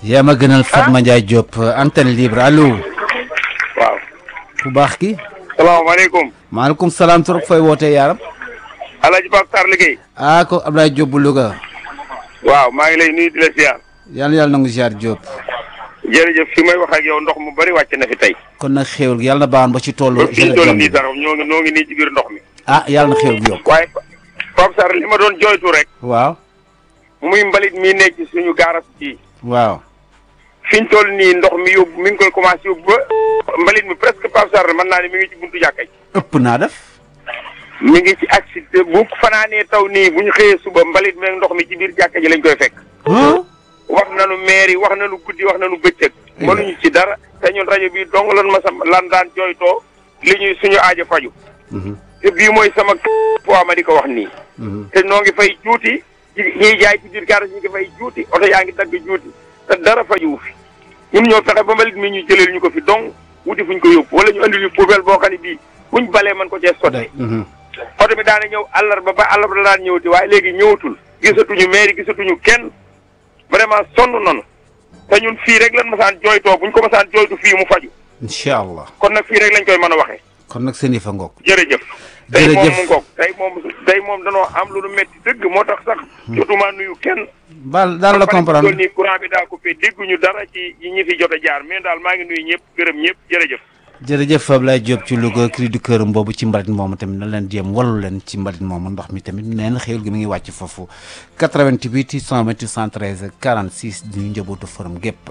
yaa ma gënal Fatma Ndiaye Diop antenne libre allo. waaw. ku baax ki. salaamaaleykum. maaleykum salaam trop fooy wootee yaaram. Alaaji Pape Sarr liggéey. ah ko Abdoulaye Diop bu Louga. waaw maa ngi lay nuyu di la ziar. yal na yàlla nangu ziar Diop. jërëjëf fi may wax ak yow ndox mu bari wàcc na fi tey. kon nag xéwal gi yàlla na baaxoon ba ci toolu. ba fi ñu toll nii sax ñoo ngi ñoo ngi nii ci biir ndox mi. ah yàlla na xéwal gi yokk. waaye Pape Sarr li ma doon jooytu rek. waaw. muy mbalit mi nekk ci suñu gaaras ji. waaw. fi ñu toll nii ndox mi yóbbu mi ngi koy commencé yóbbu ba mbalit mi presque Pape Sarr mën naa ne mi ngi ci buntu jàkka ji. ëpp naa def. mi ngi ci accident bu fanaanee taw nii bu ñu xëyee suba mbalit mi ak ndox mi ci biir jàkka ji lañ koy fekk. wax nañu maire yi wax nañu guddi wax nañu bëccëg. mënuñu ci dara te ñun rajo bi dong lan ma sa lan daan jooytoo li ñuy suñu aajo faju te bii mooy sama poids ma di ko wax nii. te noo ngi fay juuti ñiy jaay ci biir garage ñu ngi fay juuti oto yaa ngi dagg juuti te dara fajuwu fi ñun ñoo fexe ba mbalit mi ñu jëleel ñu ko fi dong wuti fuñ ko yóbbu wala ñu andil ñu poubelle boo xam ne bii buñ balee mën ko cee sotti. oto bi daana ñëw àllarba ba àllarba la daan ñëwati waaye léegi ñëwatul gisatuñu maire gisatuñu kenn vraiment sonn nanu te ñun fii rek lan masaan jooytoo buñ ko masaan jooytu fii mu faju incha allah. kon nag fii rek lañ koy mën a waxee. kon nag seen yëfa ngoog. jërëjëf. tey moom jërëjëf mu ngoog tey moom tey moom danoo am lu nu métti dëgg moo tax sax. jotuma nuyu kenn. baal daal la ba pare comprendre nii courant bi daa coupé dégguñu dara ci ñi fi jot a jaar mais daal maa ngi nuyu ñëpp gërëm ñëpp jërëjëf. jërëjëf Abdoulaye Diop ci Louga cri du cœur boobu ci mbalit moomu tamit na leen jéem wallu leen ci mbalit moomu ndox mi tamit nee na xéwal gi mi ngi wàcc foofu 88 628 113 46 di ñu njabootu forum gépp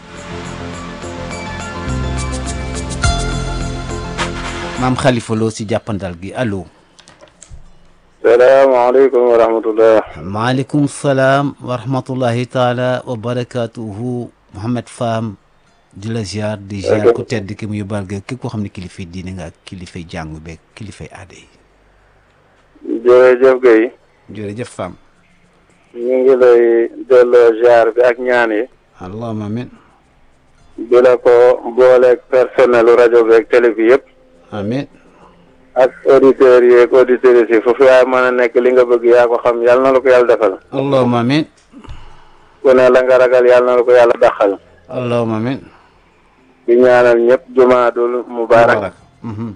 maam Khalifa Lo si jàppandal gi allo. salaamaaleykum wa rahmatullah maaleykum salaam wa rahmatullahi taala wa barakaatuhu Mouhamed Fam di la ziar di ziar ku tedd ki mu yóbbaal ga képp koo xam ne kilifay diine nga ak kilifay jàngu beeg kilifay aada yi jërëjëf Guèye jërëjëf Fam ñu ngi lay delloo ziar bi ak ñaan yi allahumma amin di la ko booleeg personnelu rajo beeg télé bi yëpp amin ak auditeurs yi ak auditrices yi foofu yaay mën a nekk li nga bëgg yaa ko xam yàlla na la ko yàlla defal allahumma amin ku ne la nga ragal yàlla na la ko yàlla daxal allahumma amin di ñaanal ñëpp jumaadul mubaarak Mhm.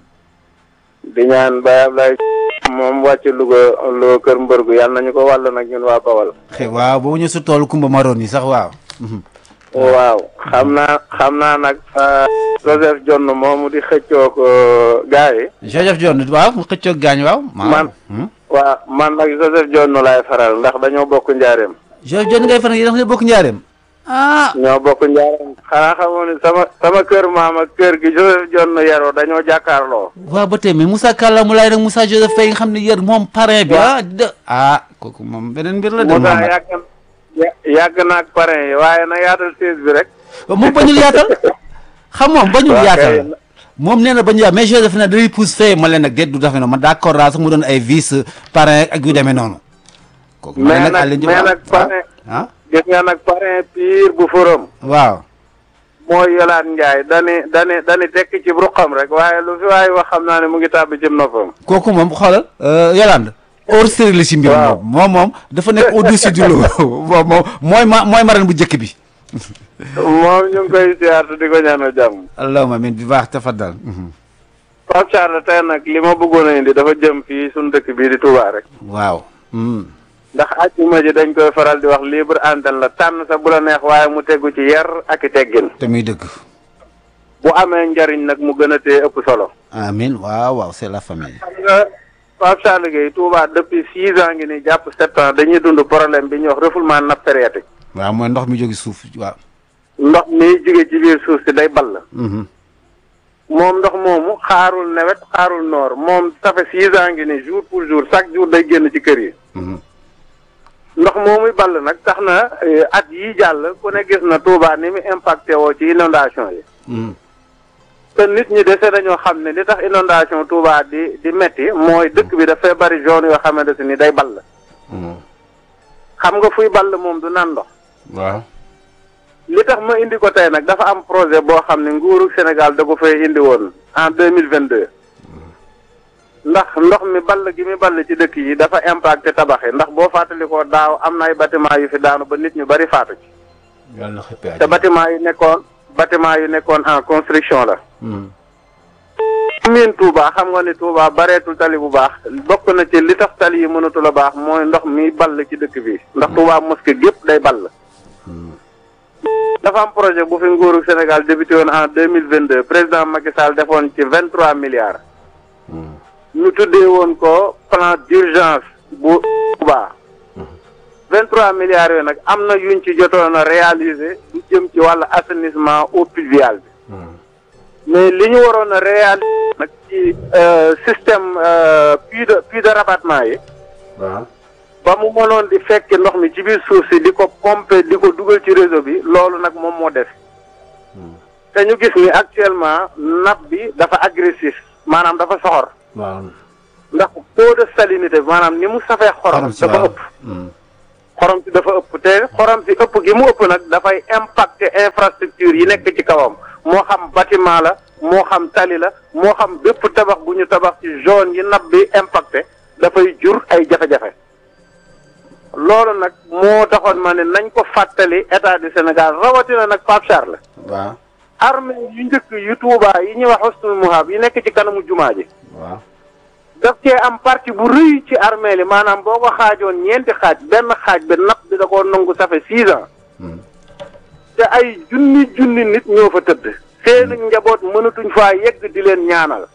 di ñaan Baye Ablaye moom wàcc Louga loo kër mbër gu yàlla nañu ko wàll nag ñun waa Bawal xe waaw boobu ñu su tool kumba maroon yi sax waaw Mhm. waaw xam naa xam naa nag Joseph Jonn moomu di xëccoo ko gars yi Joseph John waaw mu xëccoog gaañ waaw Man. Hmm? waaw man nag Joseph Jonn laay faral ndax dañoo bokk njaareem Joseph John ngay fan yi dafa bokk njaareem ah ñoo bokk njaareem xanaa xamoo ni sama sama kër maam ak kër gi Joseph Jonn yaroo dañoo jàkkaarloo waaw ba tey mais Moussa Kalla mu laay nag Moussa Joseph Faye nga xam ne yër moom parrain bi ah de ah kooku moom beneen mbir la de Moussa Mohamed yàgg ya- yàgg naag parrain yi waaye na yaatal siis bi rek moom bañul yaatal xam moom bañul Waa yaatal kay. moom nee na bañul yaatal mais Joseph ne dañuy pousse fee ma leen nag déet du dafe noonu man d'accord raa sax mu doon ay vice parrain ak yu demee noonu kooku ma mais leen nag Aliou Diop mais ah, nag parrain ah gis nga nag parrain pire bu forom waaw mooy Yolaat Njaay dani dani dani tekk ci ruqam rek waaye lu fi waaye wax xam naa ne mu ngi tàbbi ci noppam kooku moom xoolal Yolande hors série la si mbir Waaw. moom moom moom dafa nekk au-dessus du lot moom moom mooy ma mooy marraine bu njëkk bi moom ñu ngi koy siyaartu di ko ñaanal jàmm allahumma amin bi baax tafaddal Pape Charles tey nag li ma bëggoon a indi dafa jëm fii suñu dëkk bii di Touba rek waaw hmm. ndax àjjuma ji dañ koy faral di wax libre antenne la tànn sa bu la neex waaye mu tegu ci yar ak i teggin te muy dëgg bu amee njariñ nag mu gën a tee ëpp solo amin waaw waaw c'est la famille xam nga Pape Charles Gueye Touba depuis six ans ngi ni jàpp sept ans dañuy dund problème bi ñuy wax refoulement nappe phréatique waaw mooy ndox mi jóge suuf waaw ndox mi jóge ci biir suuf si day ball Mhm. moom ndox moomu xaarul nawet xaarul noor moom ça fait six ans ngi ni jour pour jour chaque jour day génn ci kër yi Mhm. ndox moomuy ball nag tax na eh, at yi jàll ku ne gis na Touba ni mu impacté woo ci inondation yi Mhm. te nit ñi dese dañoo xam ne li tax inondation Touba di di metti mooy dëkk bi dafay bari zone yoo xamante ni day ball Mhm. xam nga fuy ball moom du naan ndox waaw li tax ma indi ko tey nag dafa am projet boo xam ne nguuru Sénégal da ko fay indi woon en deux mille vingt deux ndax ndox mi ball gi mi ball ci dëkk yi dafa impacté tabax yi ndax boo fàttalikoo daaw am na ay bâtiment yu fi daanu ba nit ñu bari faatu ci yàlla na xëppee te bâtiment yu nekkoon bâtiment yu nekkoon en construction la miin Touba xam nga ni Touba bareetul tali bu baax bokk na ci li tax tali yi mënatul a baax mooy ndox mi ball ci dëkk bi ndax Touba mosquée gépp day ball dafa am projet bu fi nguuru Sénégal débuté woon en deux mille vingt deux président Macky Sall defoon ci vingt trois milliards ñu tuddee woon ko plan d'urgence bu Touba vingt trois milliards yooyu nag am na yuñ ci jotoon a réaliser lu jëm ci wàllu assainissement eau pluviale bi mais li ñu waroon a réaliser nag ci système puits de puits de rabattement yi waaw ba mu mënoon di fekk ndox mi ci biir suuf si di ko pomper di ko dugal ci réseau bi loolu nag moom moo def te ñu gis ni actuellement nappe bi dafa agressif maanaam dafa soxor waaw ndax taux de salinité bi maanaam ni mu safee xorom si dafa waaw ëpp xorom si dafa ëpp te xorom si ëpp gi mu ëpp nag dafay impacter infrastructure yi nekk ci kawam moo xam bâtiment la moo xam tali la moo xam bépp tabax bu ñu tabax ci zone yi nappe bi impacté dafay jur ay jafe-jafe loolu nag moo taxoon ma ne nañ ko fàttali état du Sénégal rawatina nag Pape Charles waaw armée yu njëkk yu Touba yi ñuy wax Husnul Muhab yi nekk ci kanamu jumaa ji waaw daf cee am partie bu rëy ci armée li maanaam boo ko xaajoon ñeenti xaaj benn xaaj bi napp bi da koo nangu ça fait six ans te ay junni junni nit ñoo fa tëdd seen njaboot mënatuñ faa yegg di leen ñaanal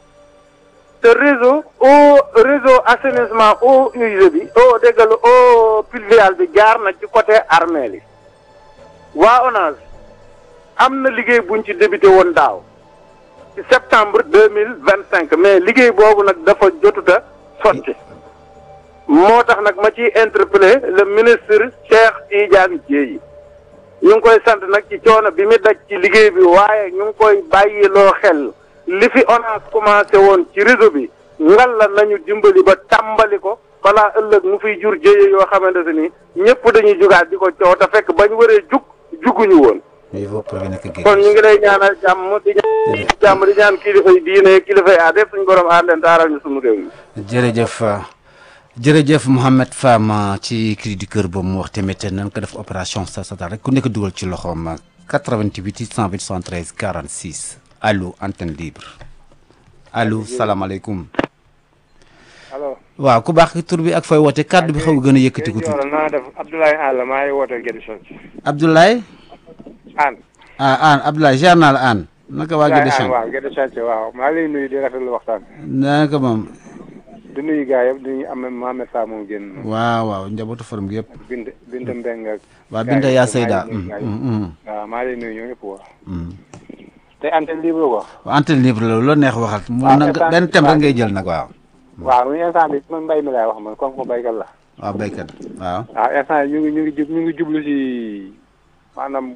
te réseau eau réseau assainissement eau usée bi eau déggal eau pluviale bi jaar na ci côté armée li waa ONAS am na liggéey buñ ci débuté woon daaw ci septembre deux mille vingt cinq mais liggéey boobu nag dafa jotuta sotti moo tax nag ma ciy interpellé le ministre Cheikh Tidiane Dièye ñu ngi koy sant nag ci coono bi mu daj ci liggéey bi waaye ñu ngi koy bàyyiloo xel li fi ONAS commencé woon ci réseau bi ngal la nañu dimbali ba tàmbali ko balaa ëllëg mu fiy jur jëye yoo xamante ne ni ñëpp dañuy jugaat di ko coow te fekk bañ waree jug juguñu woon. il faut prévenir que kon ñu ngi lay ñaanal jàmm di ñaan jàmm di ñaan kilifa yi diine kilifa yi aada yëpp suñu borom aar leen taaral ñu suñu réew mi. jërëjëf jërëjëf Mouhamed Fam ci cri du cœur boobu mu wax tamit nan ko def opération sa sata rek ku nekk dugal ci loxoom 88 628 73 46 allo antenne libre allo salaamaaleykum. allo waaw ku baax tur bi ak fooy woote kàddu bi xaw a gën a yëkkati ko tuuti. naa def Abdoulaye Alla maa ngi woote Guédé Chanc Abdoulaye. an ah Anne Abdoulaye jaar naa la Anne. naka waa Guédé Chanc waaw Guédé Chanc waaw maa lay nuyu di rafetlu waxtaan naka moom. di nuyu gars yëpp di nuyu am Mohamed Fa moom génn waaw waaw njabootu forum gi yëpp. bind bind mbeng ak waa gars Binta yi yaa maa Seyda. ngi nuyu gars yi. waaw maa lay nuyu ñoo ñëpp wax te antenne libre ko waaw antenne libre la loo neex waxal. mu waaw nag instant benn bi- thème rek ngay jël nag waaw. waaw muy instant bi man mbay mi laay wax man comme ko baykat la waaw béykat waaw. waaw instant yi ñu ngi ñu ngi jub ñu ngi jublu si maanaam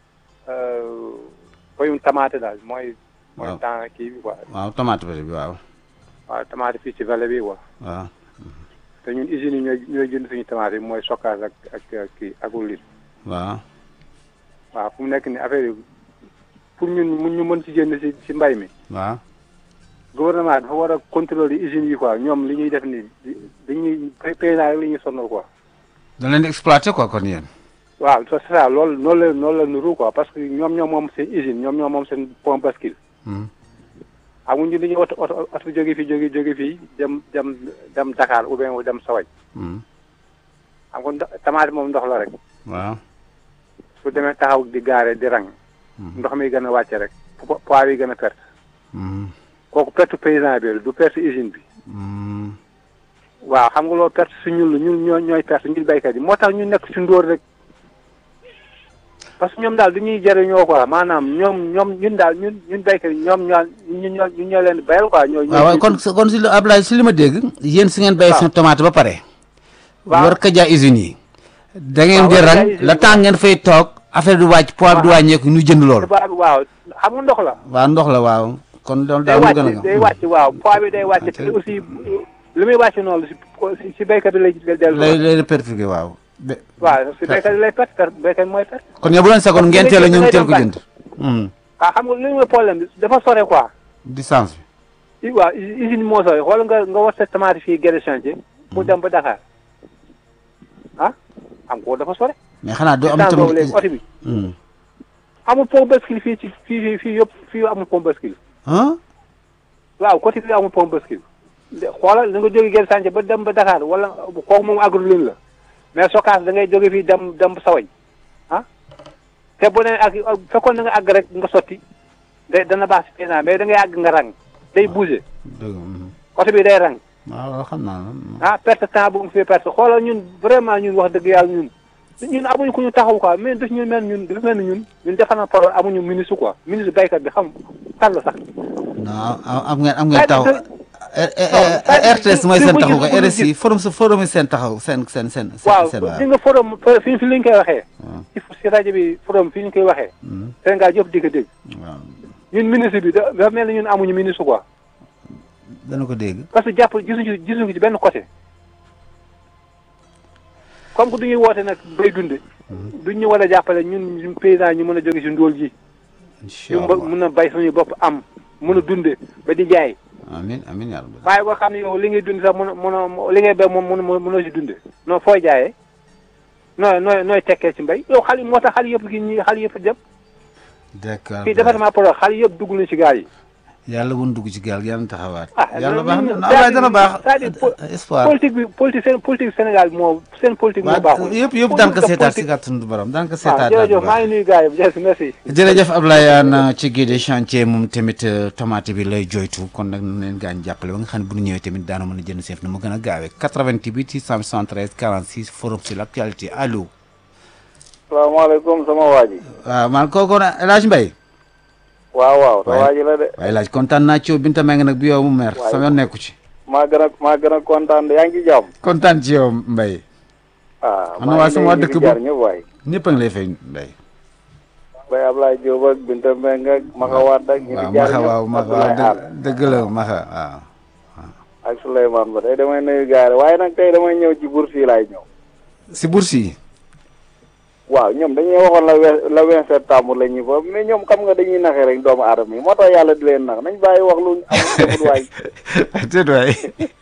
koyum tamaate daal mooy mooy Waaw. temps kii bi quoi waaw tomate bi waaw. waaw tamaate fii ci vallée bi quoi waaw. te ñun usines yi ñooy ñooy jënd suñu tomate yi mooy stockage ak ak ak kii ak huile waaw. waaw fu mu nekk ni affaire yi pour ñun mun ñu mën ci jënd si si mbay mi waaw. gouvernement dafa war a contrôler usines yi quoi ñoom li ñuy def ni dañuy paysan rek li ñuy sonal quoi da leen di exploité quoi kon yéen. waaw c'est ça loolu noonu la noonu la nuru quoi parce que ñoom ñoo moom seen usine ñoom ñoo moom seen pompe bascule Hmm. amuñu dañuy oto oto oto jóge fii jóge jóge fii dem dem dem Dakar ou bien dem Sawaj Hmm. xam nga ndox tomate moom ndox la rek waaw. su demee taxaw di gaare di rang ndox mi gën a wàcce rek po- poids bi gën a perte Hmm. kooku perte paysan bi la du perte usine bi Hmm. waaw xam nga loolu perte su ñun la ñun ñoo ñooy perte ñun béykat yi moo tax ñu nekk si ndóor rek parce que ñoom daal du ñuy jëriñoo quoi maanaam ñoom ñoom ñun daal ñun ñun béykat yi ñoom ñoo ñun ñoo ñun ñoo leen di bayal quoi. ñoo waaw waaw kon kon si li Ablaye si li ma dégg. yéen si ngeen béy waaw. seen tomate ba pare. waaw. war ko jaay usines yi. da ngeen waaw, di war ko jaay rang usines le yi. temps ngeen fay toog affaire du wàcc poids bi du wàññeeku ñu jënd loolu. tubaab bi waaw xam nga ndox la. waaw ndox la waaw. kon loolu day daal moo gën a wàcc gaaw. day wàcc waaw poids bi day wàcc Ok. te aussi li muy wàcc noonu si si si béykat bi lay dellu. lay lay répercuté waaw. be- waaw si béykat bi lay perte perte béykat bi mooy perte. kon yow bu leen seconde ngeen teel a ñoom Léegi teel ko dangay jënd. Hmm. ah xam nga li mooy problème bi dafa sore quoi. distance bi. i waaw u- usine moo sooy xool nga nga war sa tomate fii Guédé chantier mu dem ba Dakar ah am ko dafa sore mais xanaa doo am instant boobu léegi tamit oto bi Hmm. amul pont bascule fii ci fii fii fii yëpp fii amul pont bascule ah waaw côté bi amul pont bascule de xoolal da nga jóge Guèye Sànce ba dem ba Dakar wala kooku moom agrulin la mais sokaas da ngay jóge fii dem dem sawañ ah te bu ne ak fekkoon da nga àgg rek nga sotti day dana baax si paysan mais da ngay àgg nga rang day bouger dëgg mhm. côté bi day rang waaw loolu xam naa la ah perte temps bu mu fi perte xoolal ñun vraiment ñun wax dëgg yàlla ñun ñun amuñu ku ñu taxaw quoi mais daf ñu mel ñun dafa mel ni ñun ñun defar na problème amuñu ministre quoi ministre baykat bi xam kan la sax. non am am ngeen am ngeen taxaw c'est-à-dire RTS mooy seen bu- taxaw bu- ko bu- RSI forum sa forum yi seen taxaw seen seen seen waaw seen di nga forum fi fi ñu koy waxee. waaw. ci si rajo bi forum fi ñu koy waxee. Mhm. Sénégal yëpp di ko dégg waaw ñun ministre bi da- dafa mel ni ñun amuñu ministre quoi dana ko dégg parce que jàpp gisuñu ci gisuñu ci benn côté. comme que du ñuy woote nag bay dunde duñ ñu war a jàppale ñun ñun paysan ñu mën a jóge si ndóol ji. incha ñu allah mën a bay suñu bopp am mën a dunde ba di jaay amin amin yaa rabbi waaye boo xam ne yow li ngay dund sax mën a mën a li ngay bay moom mën mënoo si dunde non fooy jaayee nooy nooy nooy tekkee ci mbay yow xale moo tax xale yëpp gi ñi xale yëpp dem d'accord fii département Podor xale yëpp dugg nañ ci gaal yi yàlla wun dugg ci gaal gi yàlla na taxawaat ah yàlla ñun- baax ñun- na Ablaye dana baax c'est-à-dire po- espoir politique bi politique seen politique Sénégal moo seen politique moo waaw baaxul yëpp yëpp daan ko Politique- seetaat si politique- kàttanu borom daan ko waaw seetaat jërëjëf maa ngi nuyu gars yi jërëjëf merci jërëjëf Ablaye Anne ci guide chantier moom tamit euh, tomate bi lay joytu kon nag nañ leen gaañ jàppale ba nga xam ne bu ñu ñëwee tamit daana mën a jënd seef na mu gën a gaawee 88 673 46 forum sur l' actualité allo salaamaaleykum sama waa ji. waaw man kooku na El Hadj Mbaye waaw waaw sa Waaye- waa ji la de. waaye El Hadj kontaan naa ci yow Binta Mbengue nag bi yow mu mer Waaye- sama yoon nekku ci maa gën a maa gën a kontaan de yaa ngi ci jàmm. kontaan ci yow Mbaye ah Am na waa sama waa dëkk bu- jaar ñëpp waay. ñëpp a ngi lay fay Mbaye Baye Ablaye Diop ak Binta Mbengue ak Maka Wade ak ñi waaw fi jaar maxa ñëpp. waaw maxa waaw Abdoulaye Anne dëgg dëgg la maxa waaw ak Souleymane Ba tey damay nuyu gaare waaye nag tey damay ñëw ci bourse yi laay ñëw. si bourse yi waaw ñoom dañuy waxoon la we la vingt septembre la ñuy foofu mais ñoom xam nga dañuy naxee rek doomu aadama yi moo tax yàlla di leen nax nañ bàyyi wax lu amul defut waay. déet waay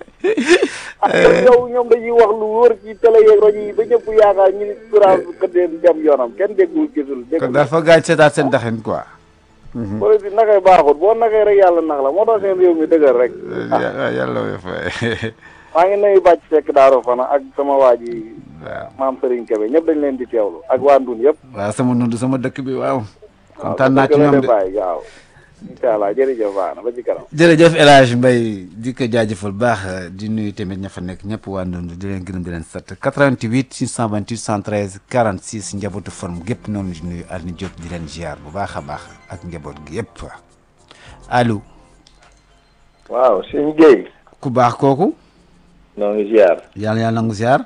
ah yow ñoom dañuy wax lu wóor ci télé yeeg rajo yi ba ñëpp yaakaar ñu ni courant bi këddee dem yoonam kenn déggul gisul kon déggul. daal fa gaañ seetaat seen daxin quoi politique naxee baaxut boo naxee rek yàlla nax la moo tax seen réew mi dëgër rek. waaw yàlla way fay maa ngi nuyu bàcc fekk daaro fana ak sama waa ji waaw maam Serigne Kebe ñëpp dañ leen di teewlu ak waa Ndun yëpp. waaw sama nund sama dëkk bi waaw waaw kontaan naa ci dëgg la ñoom de de bàyyi waaw. incha allah jërëjëf baax na ba ci kanam. jërëjëf El Hadj Mbaye di ko jaajëfal baax di nuyu tamit ña fa nekk ñëpp waa Ndund di leen gërëm di leen sant 88 628 113 46 njabootu forme gépp noonu di nuyu Alioune Diop di leen ziar bu baax a baax ak njaboot gi yëpp allo waaw sëñ Guèye ku baax kooku noo ngi ziar yàlla yàlla nangu ziar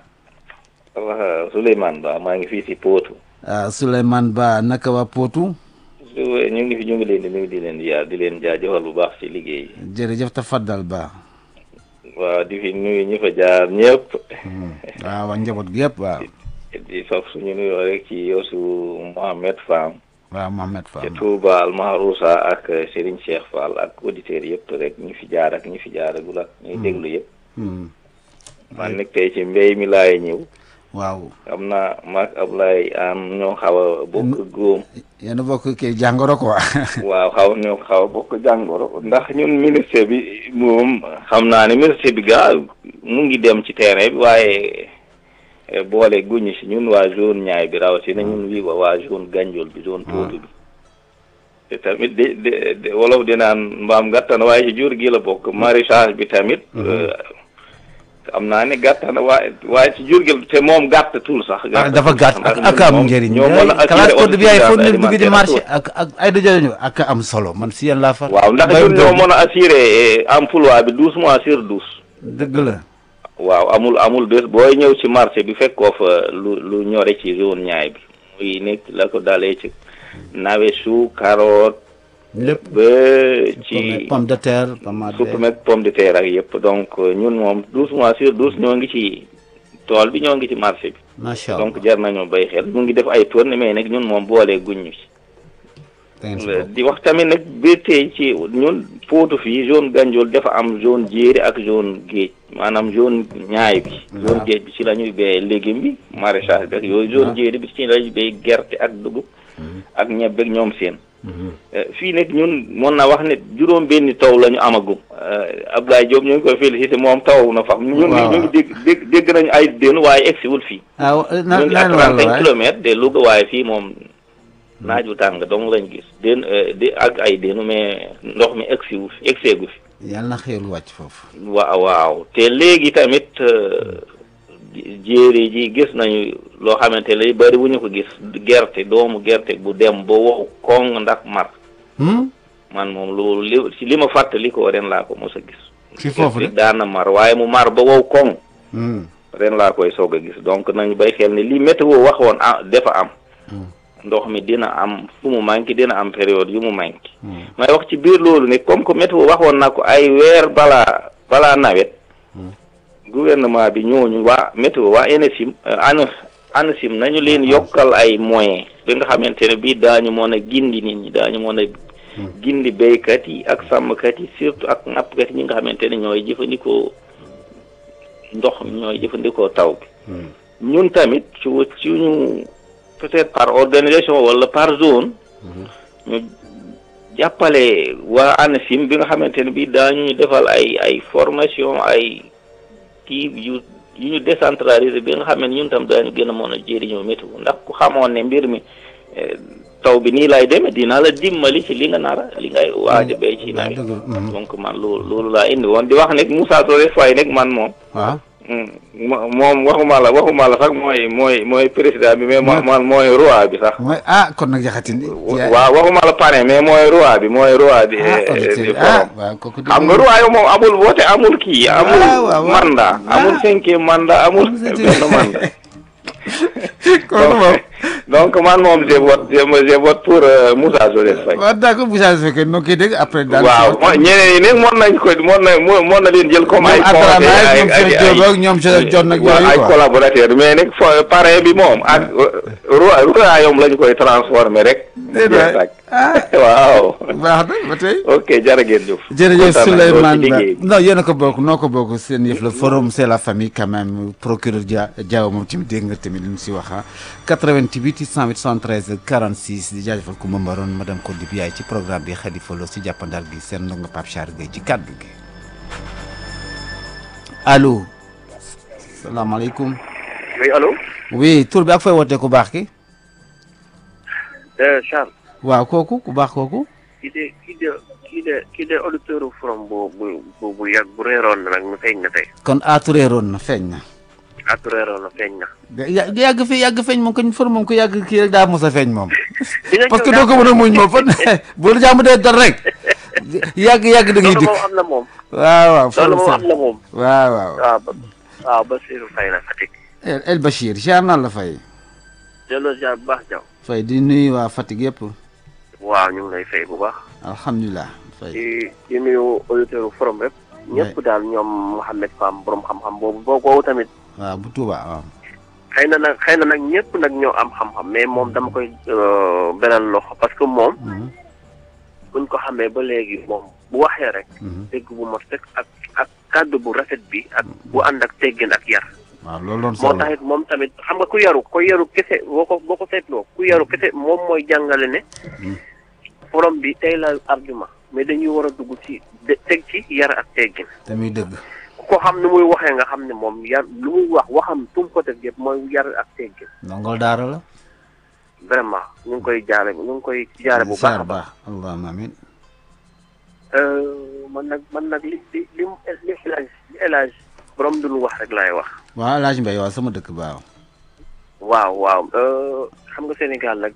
wax Souleymane Ba maa ngi fii si Pootu ah Souleymane Ba naka waa Potou su ñu ngi fi ñu ngi leen di nuyu di leen ziar di leen jaajëfal bu baax si liggéey jërëjëf tafaddal Ba waaw di fi nuyu ñi fa jaar ñëpp waaw waa njaboot gi yëpp waaw di faf suñu nuyoo rek ci Yosu Mohamed Fam waaw Mohamed ca Fall Touba Al Mahrousa ak Serigne Cheikh Fall ak auditeurs yëpp rek ñi fi jaar ak ñi fi jaaragul ak ñuy déglu yëpp Hmm. man nag tey ci mbéy mi laay ñëw waaw xam naa maag Ablaye am ñoo xaw a bokk góom yéen a bokk kii jàngoro quoi waaw xaw ñoo xaw a bokk jàngoro ndax ñun ministre bi moom xam naa ne ministre bi gaa mu ngi dem ci terrain bi waaye eh, boole guñu si ñun waa zone ñaay bi rawatina ñun wii wa waa zone Gandiol bi zone Potou bi te tamit de de de wolof di naan mbaam gàttan waaye ci jur gi la bokk maraîchage bi tamit eh, xam naa ne gàttan waaye waaye ci jur gi la- te moom gàttatul sax ah dafa gàtt ak ndax ak ñun am moom njëriñ ñoo mën a classe assurer code bi yaay foog nit dugg di autosuffisance marché alimentaire ak ak ay dajale ak am solo man si yéen laa far waaw ndax Mbayum ñun ñoo doom mën a assurer emploi bi douze mois sur douze dëgg la waaw amul amul bés booy ñëw ci marché bi fekkoo fa lu lu ñore ci zone ñaay bi muy nekk la ko dalee ci nawetu carotte lépp ba ci pomme de terre pomme de supame ak pomme de terre ak yëpp donc ñun moom douze mois sur douze ñoo ngi ci tool bi ñoo ngi ci marché bi macha allah donc jar nañoo bay xel mu ngi def ay tournées mais nag ñun moom boolee guñ ñu ci da ngeen si bokk. di wax tamit nag ba tey ci ñun Potou fii zone Gandiol dafa am zone jéeri ak zone géej maanaam zone ñaay bi zone géej bi ci la ñuy béyee légume bi maraîchage bi ak yooyu zone jéeri bi ci la ñuy béy gerte ak dugub ak ñebbe ak ñoom seen Eh, fii nag ñun mën na wax ne juróom benni taw la ñu amagum Eh, Abdoulaye Diop ñu ngi koy félicité moom taw na fa ñun Waaw. ñu ngi dégg dégg dégg nañu ay dénu waaye egsiwul fii ah wa- na ñu ngi na à leen wàll trente-cinq waay kilomètres de Louga waaye fii moom naaj wu tàng dong lañ gis den di ak ay dénu mais ndox mi egsiwu fi egseegu fi yàlla na xéewal wàcc foofu. waaw waaw te léegi tamit euh, jéere ji gis nañu loo xamante ne bari wu ñu ko gis gerte doomu gerte bu dem ba wow koŋ ndax mar Hmm? man moom loolu li si li ma fàttali ko ren laa ko mos a gis ci foofu de. gerte daan na mar waaye mu mar ba wow koŋ Hmm. ren laa koy soog a gis donc nañu bay xel ni li météo waxoon ah dafa am ndox mi dina am fu mu manqué dina am période yu mu manqué may wax ci biir loolu ne comme que météo waxoon na ko ay weer balaa balaa nawet gouvernement bi ñooñu waa météo waa ANACIM ana ANACIM nañu leen yokkal ay moyens bi nga xamante ne bii daañu mën a gindi nit ñi daañu mën a gindi béykat yi ak sàmmkat yi surtout ak nappkat yi ñi nga xamante ne ñooy jëfandikoo ndox mi ñooy jëfandikoo taw bi ñun tamit ci wa- ci ñu peut-être par organisation wala par zone ñu jàppale waa ANACIM bi nga xamante ne bii daañu ñu defal ay ay formation ay kii yu yu ñu décentralisé bi nga xam ne ñun tam daañu gën a mën a jëriñoo météo ndax ku xamoon ne mbir mi eh, taw bi nii lay demee dina la dimbali ci li nga nara li ngay waaj a béy ci nawet dëgg la, mhm. donc man loolu loolu laa indi woon di wax ne Moussa Touré Faye nag man moom waaw. mo- moom waxuma la waxuma la sax mooy mooy mooy président bi mais mo- man mooy roi bi sax mooy ah kon nag jaxatin. waaw waxuma la parrain mais mooy roi bi mooy roi bi ah eh, eh, auditeur di bi ah forum. waaw kooku. xam nga roi moom amul vote amul kii amul waaw, waaw. mandat amul Ah. cinquième mandat amul Amul benn cinquième. mandat kooku moom. donc man moom je vote je je vote pour euh, Moussa Soles Faye waaw d'accord bu saa su fekkee noo koy dégg après. daal waaw mo- ñeneen ñi nag mën nañ ko mën na mën na leen jël comme ay ñoom Abdourahmane conseil ñoom Cheikh Diop ak ñoom Cheikh Diop nag waaw, yooyu ay quoi. collaborateur mais nag fo parrain bi moom ak roi royaume lañ koy transformer rek Déedéet waay. ah waaw baax na ba tey. ok jërë ngeen jëf jërëjëf Kontaan nañ lool ci Souleymane Ba liggéey bi. non yéen a ko bokk noo ko bokk seen yëf la forum c'est la famille quand même procureur Dia Diaw moom tamit dégg nga tamit li mu si wax ah 88 608 73 46 di jaajëfal ku mambaroon madame Kondi bi yaay ci programme bi Khalifa Lo si jàppandal gi seen ndongo Pape Char Gueye ci kàddu gi allo salaamaaleykum oui allo oui tur bi ak fooy wootee ku baax ki Charles waaw kooku ku baax kooku kii de kii de kii de kii de auditeur forum bu bu bu bu yàgg bu réeroon na nag mu feeñ na tey kon atureeroon na feeñ na atu réeroon na feeñ na yà- yàgg fi yàgg feeñ moom koñ for moom ko yàgg kii rek daa mos a feeñ moom dina parce que ñëw doo ko mën a muñ moom fan bu la jàmm dee dor rek yàgg yàgg da ngay loolu dikk moom am na moom waaw waaw loolu moom am na moom waaw waaw waaw ba waaw Basirou Faye la Fatick El El Bachir jaar naa la fay delloo ziar bu baax jaw fay di nuyu waa Fatick yëpp waaw ñu ngi lay fay bu baax alhamdulilah fay di di nuyu auditeur forum rek ñëpp daal ñoom Mouhamed Fam borom xam-xam boobu boo boobu tamit waaw bu Touba waaw xëy na nag xëy na nag ñëpp nag ñoo am xam-xam mais moom dama koy euh, beral loxo parce que moom Mhm, buñ ko xamee ba léegi moom bu waxee rek mhm. dégg bu mot rek ak ak kàddu bu rafet bi ak bu ànd ak teggin ak yar waaw loolu doon moo solo taxit moom tamit xam nga ku yaru ko yaru kese boo ko boo ko seetloo ku yaru kese moom mooy jàngale ne forom bi tey la argument mais dañuy war a dugg ci de- teg ci yar ak teggin te muy dëgg ku ko xam ni muy waxee nga xam ne moom yar lu muy wax waxam tum ko teg yëpp mooy yar ak teggin ndongol daara la vraiment ñu ngi koy jaare ñu ngi koy jaare bu baax a Ziar baax baax allahumma amin Euh, man nag man nag li li li mu li élage li élage borom duñu wax rek laay wax waaw El Hadj Mbaye waaw sama dëkk baaw waaw waaw euh, xam nga Sénégal nag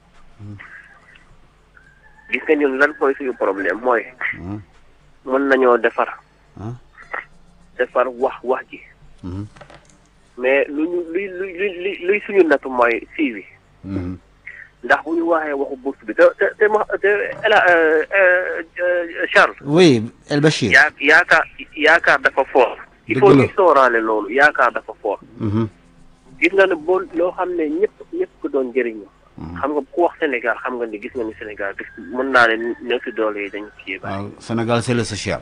gis nga ñun lan mooy suñu problème mooy Mhm, mën nañoo defar ah, defar wax wax ji mhm, mais lu ñu luy luy luy luy suñu nattu mooy siiwi mhm. ndax bu ñu waxee waxu bourse bi te te te ma te Ela Charles oui El Bachir yaa yaakaar yaakaar dafa fort il Dëgg faut la. ñu sooraale loolu yaakaar dafa fort Mhm, gis nga ne boo loo xam ne ñëpp ñëpp ko doon jëriñu xam nga ku wax Sénégal xam nga ni gis nga ni Sénégal gis mën naa ne néew si doole yi dañu ci bàyyi. waaw Sénégal c'est le social.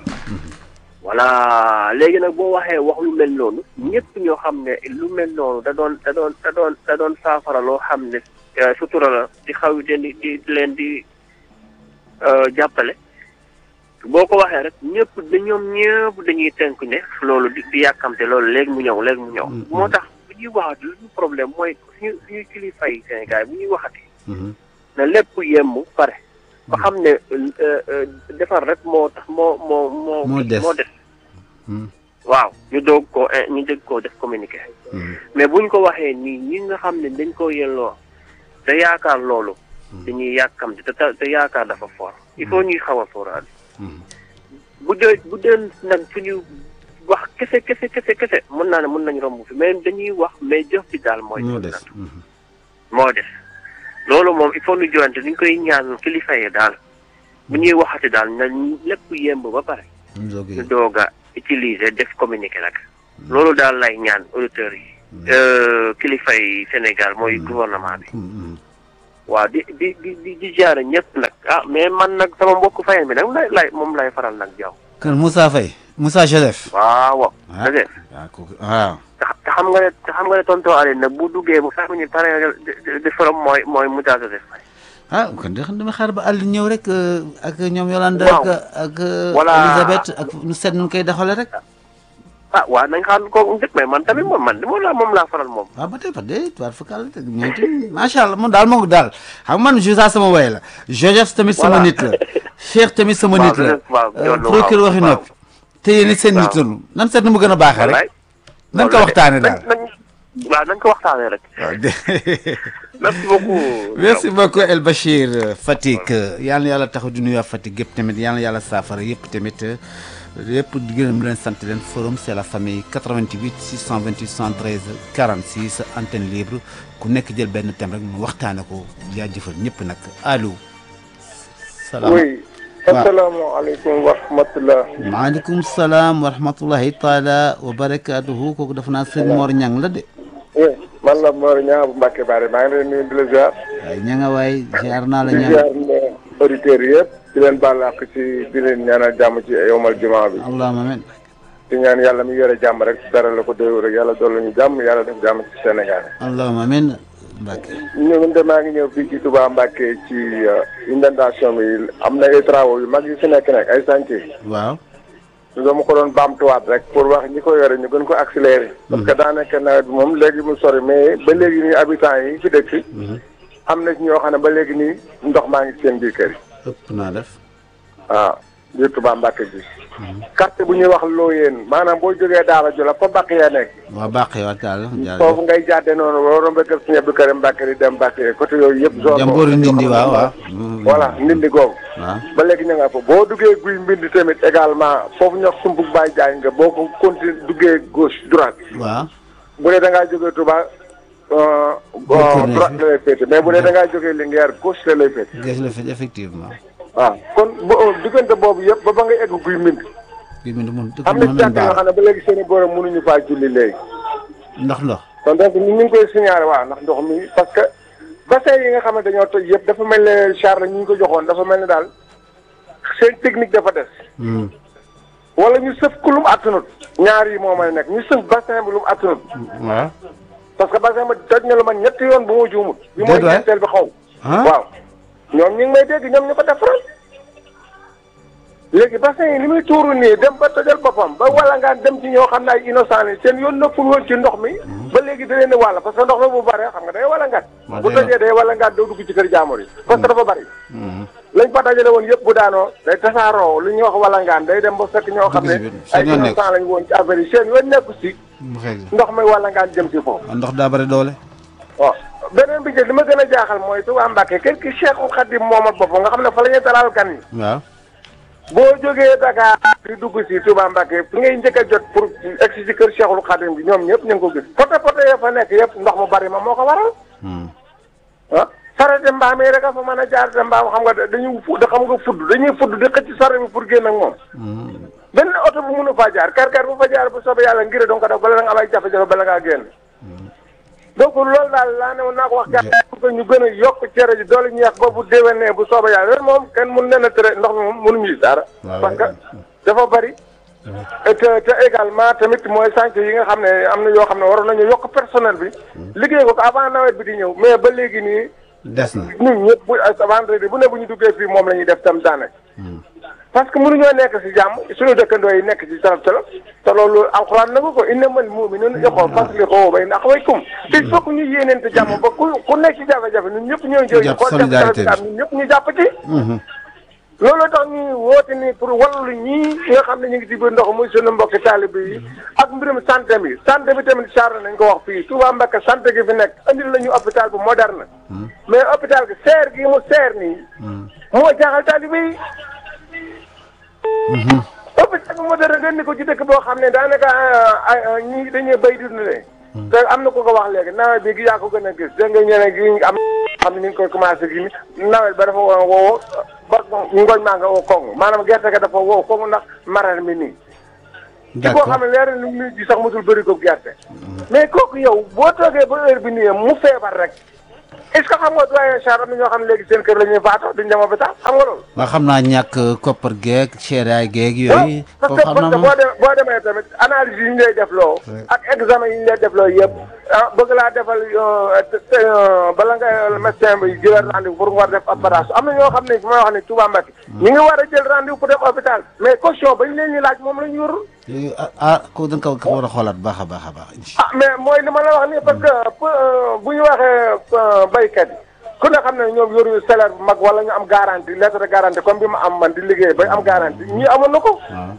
voilà léegi nag boo waxee wax lu mel noonu ñëpp ñoo xam ne lu mel noonu da doon da doon da doon da doon saafara loo xam ne eh, sutura la di xaw di di di leen di eh, jàppale boo ko waxee rek ñëpp da ñoom ñëpp dañuy tënk ne loolu di di yàkkamte loolu léegi mu ñëw léegi mu ñëw. moo tax bu ñuy waxati lu ñu problème mooy suñu suñu kilifa yi Sénégal bu ñuy waxati na lépp yemb pare. ba xam ne eh, eh, defar rek moo tax moo moo moo. Moo des. moo des. waaw ñu doog ko ñu dégg koo def communiqué mais buñ ko waxee nii ñi nga xam ne dañ ko yelloo te yaakaar loolu dañuy yàkkamte te te te yaakaar dafa fort il faut ñuy xaw a sóoraale bu dee bu dee nag suñu wax kese kese kese kese mën naa ne mën nañ romb fi mais dañuy wax mais jëf bi daal mooy moo des. moo des loolu moom il faut ñu joxante ñu koy ñaan kilifa yi daal bu ñuy waxati daal na lépp yemb ba pare ñu doog a utiliser def communiqué nag loolu daal lay ñaan auditeurs yi euh, kilifa yi Sénégal mooy gouvernement bi waaw di di di di di jaare ñëpp nag ah mais man nag sama mbokk fayen bi nag lay lay moom lay faral nag jaw kan Moussa Faye Moussa Joseph. waaw waaw ah dëgg waaw kooku waaw. te te xam nga ne te xam nga ne tonton Aliou nag bu duggee bu fekk ñu pare de de forom mooy mooy Moussa Joseph Faye ah kon de xam dama xaar ba àll ñëw rek euh, ak ñoom Yolande. Waaw. ak ak euh, Voilà. Elisabeth ak nu seet nu koy doxalee rek. ah waaw nañ xaar ko njëkk mais man tamit moom man moom laa moom laa faral moom waaw ba tey ba tey tuwaat fakal te ñoom tamit macha allah moom daal moom daal xam nga man Jouza sama way la Joseph tamit sama Voilà. nit la Cheikh tamit sama Waaw, nit la Joseph, waaw, euh, Jollo, procureur waaw, waxi waaw. noppi te yéen it seen Waaw. nit lañu nan seet nu mu gën a baaxee rek wallaay nan ko loolu la de. waxtaane daal nañ nañ waaw nañ ko waxtaanee rek waaw de merci beaucoup merci beaucoup El Bachir euh, Fatick yal na yàlla taxaw di nuyu waa Fatick yëpp tamit yal na yàlla saafara yëpp tamit euh, yëpp di gërëm leen sant leen forum c'est la famille 88 628 113 46 antenne libre ku nekk jël benn thème rek mu waxtaane ko jaajëfal ñëpp nag allo. salaam oui asalaamaaleykum wa rahmatulah. maaleykum salaam wa rahmatullahi taala wa barakaatuhu kooku dafa naa sëñ Mor Ñang la de. oui man la Mor Niang bu Mbacke Bari maa ngi leen nuyu di la ziar. waaye ña nga waay ziar naa la di ñaan ziar ne auditeurs yëpp. di leen baal àq ci di leen ñaanal jàmm ci yowmal jumaa bi. allahumma amin di ñaan yàlla mi yore jàmm rek dara la ko déw rek yàlla dolli ñu jàmm yàlla def jàmm ci Sénégal. allahumma amin Mbacke ñun de maa ngi ñëw fii ci Touba Mbacke ci euh, inondation bi am na ay travaux yu mag yu fi nekk nag ay chantier. waaw dama ko doon baamtuwaat rek pour wax ñi ko yore ñu gën ko accélérer. parce que daanaka nawet bi moom léegi mu sori mais ba léegi nii habitants yi fi dëkk. am na ci ñoo xam ne ba léegi nii ndox maa ngi seen biir kër yi. ëpp naa def waaw biir Touba Mbacke ji. quartier bu ñuy wax Looyeen maanaam boo jógee Daara Jula fa Mbacke ya nekk. waa baax yow daal foofu ngay jàddee noonu boo rombee kër Sëñ Abdou Karim Mbacke di dem Mbacke côté yooyu yëpp. zone jambooru ndindi waaw waaw voilà ndindi googu. waaw ba léegi ñu nga fa boo duggee guy mbind tamit également foofu ñox sumbug baay jaay nga boo ko continué duggee gauche droite waaw bu dee da ngaa jógee Touba euh, Corniche bi. droite la lay féete mais bu dee da ngaa jógee Linguère gauche la lay féete gis la fi effectivement waaw kon bo diggante boobu yëpp ba ba nga egg guy mbind gi mi mun dëkk am bi na mën nañ jàkk yoo baax xam ne ba léegi seen i borom mënuñu faa julli léegi ndox ndox kon donc ñu ngi koy signalé waaw ndax ndox mi parce que bassin yi nga xam ne dañoo toj yëpp dafa mel ne Charles ñu ngi ko joxoon dafa mel ne daal seen technique dafa des Hmm. wala ñu sëf ku lu mu attanut ñaar yi moo may nekk ñu sëf bassin bi lu mu attanut waaw parce que bassin bi toj na lu man ñetti yoon bu ma juumut bi mooy Déet waay. ñetteel bi xaw ah waaw ñoom ñu ngi may dégg ñoom ñu ko defaral léegi bassin yi li muy tuuru nii dem ba tojal boppam ba wala ngaan dem ci ñoo xam ne ay innocent yi seen yoon nëppul woon ci ndox mi ba léegi da leen di wàll parce que ndox mi bu bare xam nga day wala ngaan Waaw, bu day tojee day wala ngaan doo dugg ci kër jaamur yi parce que dafa bari lañ fa dajale woon yëpp bu daanoo day tasaaroo lu ñuy wax wala ngaan day dem ba fekk ñoo xam ne Dugg si biir. ay Seen yoon nekk. innocent lañ woon ci affaire yi seen yoon nekku si mu xeeg ndox mi wala ngaan jëm si foofu ah, ndox daa bari doole waaw beneen bi jël li ma gën a jaaxal mooy Touba Mbacke kër ki Cheikhul Khadim moomal boppam nga xam ne fa la ñuy dalal gan yi waaw boo jógee Dakar di dugg si Touba Mbacke fi ngay njëkk a jot pour egsi si kër Cheikhul Khadim bi ñoom ñëpp ñu ngi ko gis pote pote ya fa nekk yëpp ndox mu bari ma moo ko waral Hmm. ah sarete mbaam yi rek a fa mën a jaar te mbaam xam nga dañuy fu da xam nga fudd dañuy fudd di xëcc sare bi pour génn ak moom Hmm. benn oto bu mënu faa jaar kar kar bu fa jaar bu soobee yàlla ngir dong ko def bala nga am ay jafe-jafe bala ngaa génn donc loolu daal laa ne woon naa ko wax gars yi pour que ñu gën a yokk cere ji doole ñeex ba bu déwénee bu sooba yàlla loolu moom kenn mun leen a tere ndox mi moom mënuñu gis dara waaw parce que dafa bari et te te également tamit mooy chantier yi nga xam ne am na yoo xam ne waroon nañu yokk personnel bi liggéey ko ko avant nawet bi di ñëw mais ba léegi nii des na ñun ñëpp bu vendredi bu ne bu ñu duggee fii moom la ñuy def tam daanaka parce que mënuñoo nekk si jàmm suñu dëkkandoo yi nekk si tolof tolof te loolu alxuraan na ko innamal mu'minuuna ixwa faslihu bayna axawaykum il faut que ñu yéeneente jàmm ba ku ku nekk ci jafe-jafe ñun ñëpp ñëw jël jàpp xool solidarité bi. ñun ñëpp ñu jàpp ci loolu tax ñuy woote ni pour wallu ñii nga xam ne ñu ngi ci biir ndox muy sunu mbokki taalibe yi ak mbirum santé bi santé bi tamit charre nañ ko wax fii Touba Mbacké santé gi fi nekk andil nañu hôpital bu moderne mais hôpital gi seer gi mu seer nii moo jaaxal taalibe yi hôpital bu moderne nga ni ko ci dëkk boo xam ne daanaka ay ñii dañuy béy di dundee te am na ku ko wax léegi nawet bi gi yaa ko gën a gis dégg nga ñeneen gi am xam ne ñu ngi koy commencé gi nawet ba dafa woo woo ba ngooñ maa nga woo koŋŋ maanaam gerte ga dafa woo koŋŋ ndax maral mi nii ci koo xam ne leer na lu muy ji sax musul bëri ko gerte mais kooku yow boo toogee ba heure bi nii mu feebar rek est ce que xam nga doyen Charles am na ñoo xam ne léegi seen kër la ñuy faatoo duñ dem hôpital xam nga loolu waa xam naa ñàkk koppar geeg seeraay geeg yooyu parce foofu que xam parce naa que moom boo demee boo demee tamit analyse yi ñu lay def loo ak examen yi ñu lay def loo yëpp ah bëgg laa defal euh, te- te, euh, bala nga médecin bi jëlal rendez-vous pour nga war def opération am na ñoo xam ne fi may wax ne Touba Mbacké ñu ngi war a jël rendez-vous pour def hôpital mais caution bañ leen ñu laaj moom la ñu yorul Eh, ah ah ko da nga ko war a xoolaat baax a baax a baax incha ah mais mooy li ma la wax nii parce que euh, bu ñu waxee euh, baykat yi ku ne xam ne ñoom yoruñu salaire bu mag wala ñu am garantie lettre de garantie comme bi ma am man di liggéey bay am garantie ñii amoon na ko waaw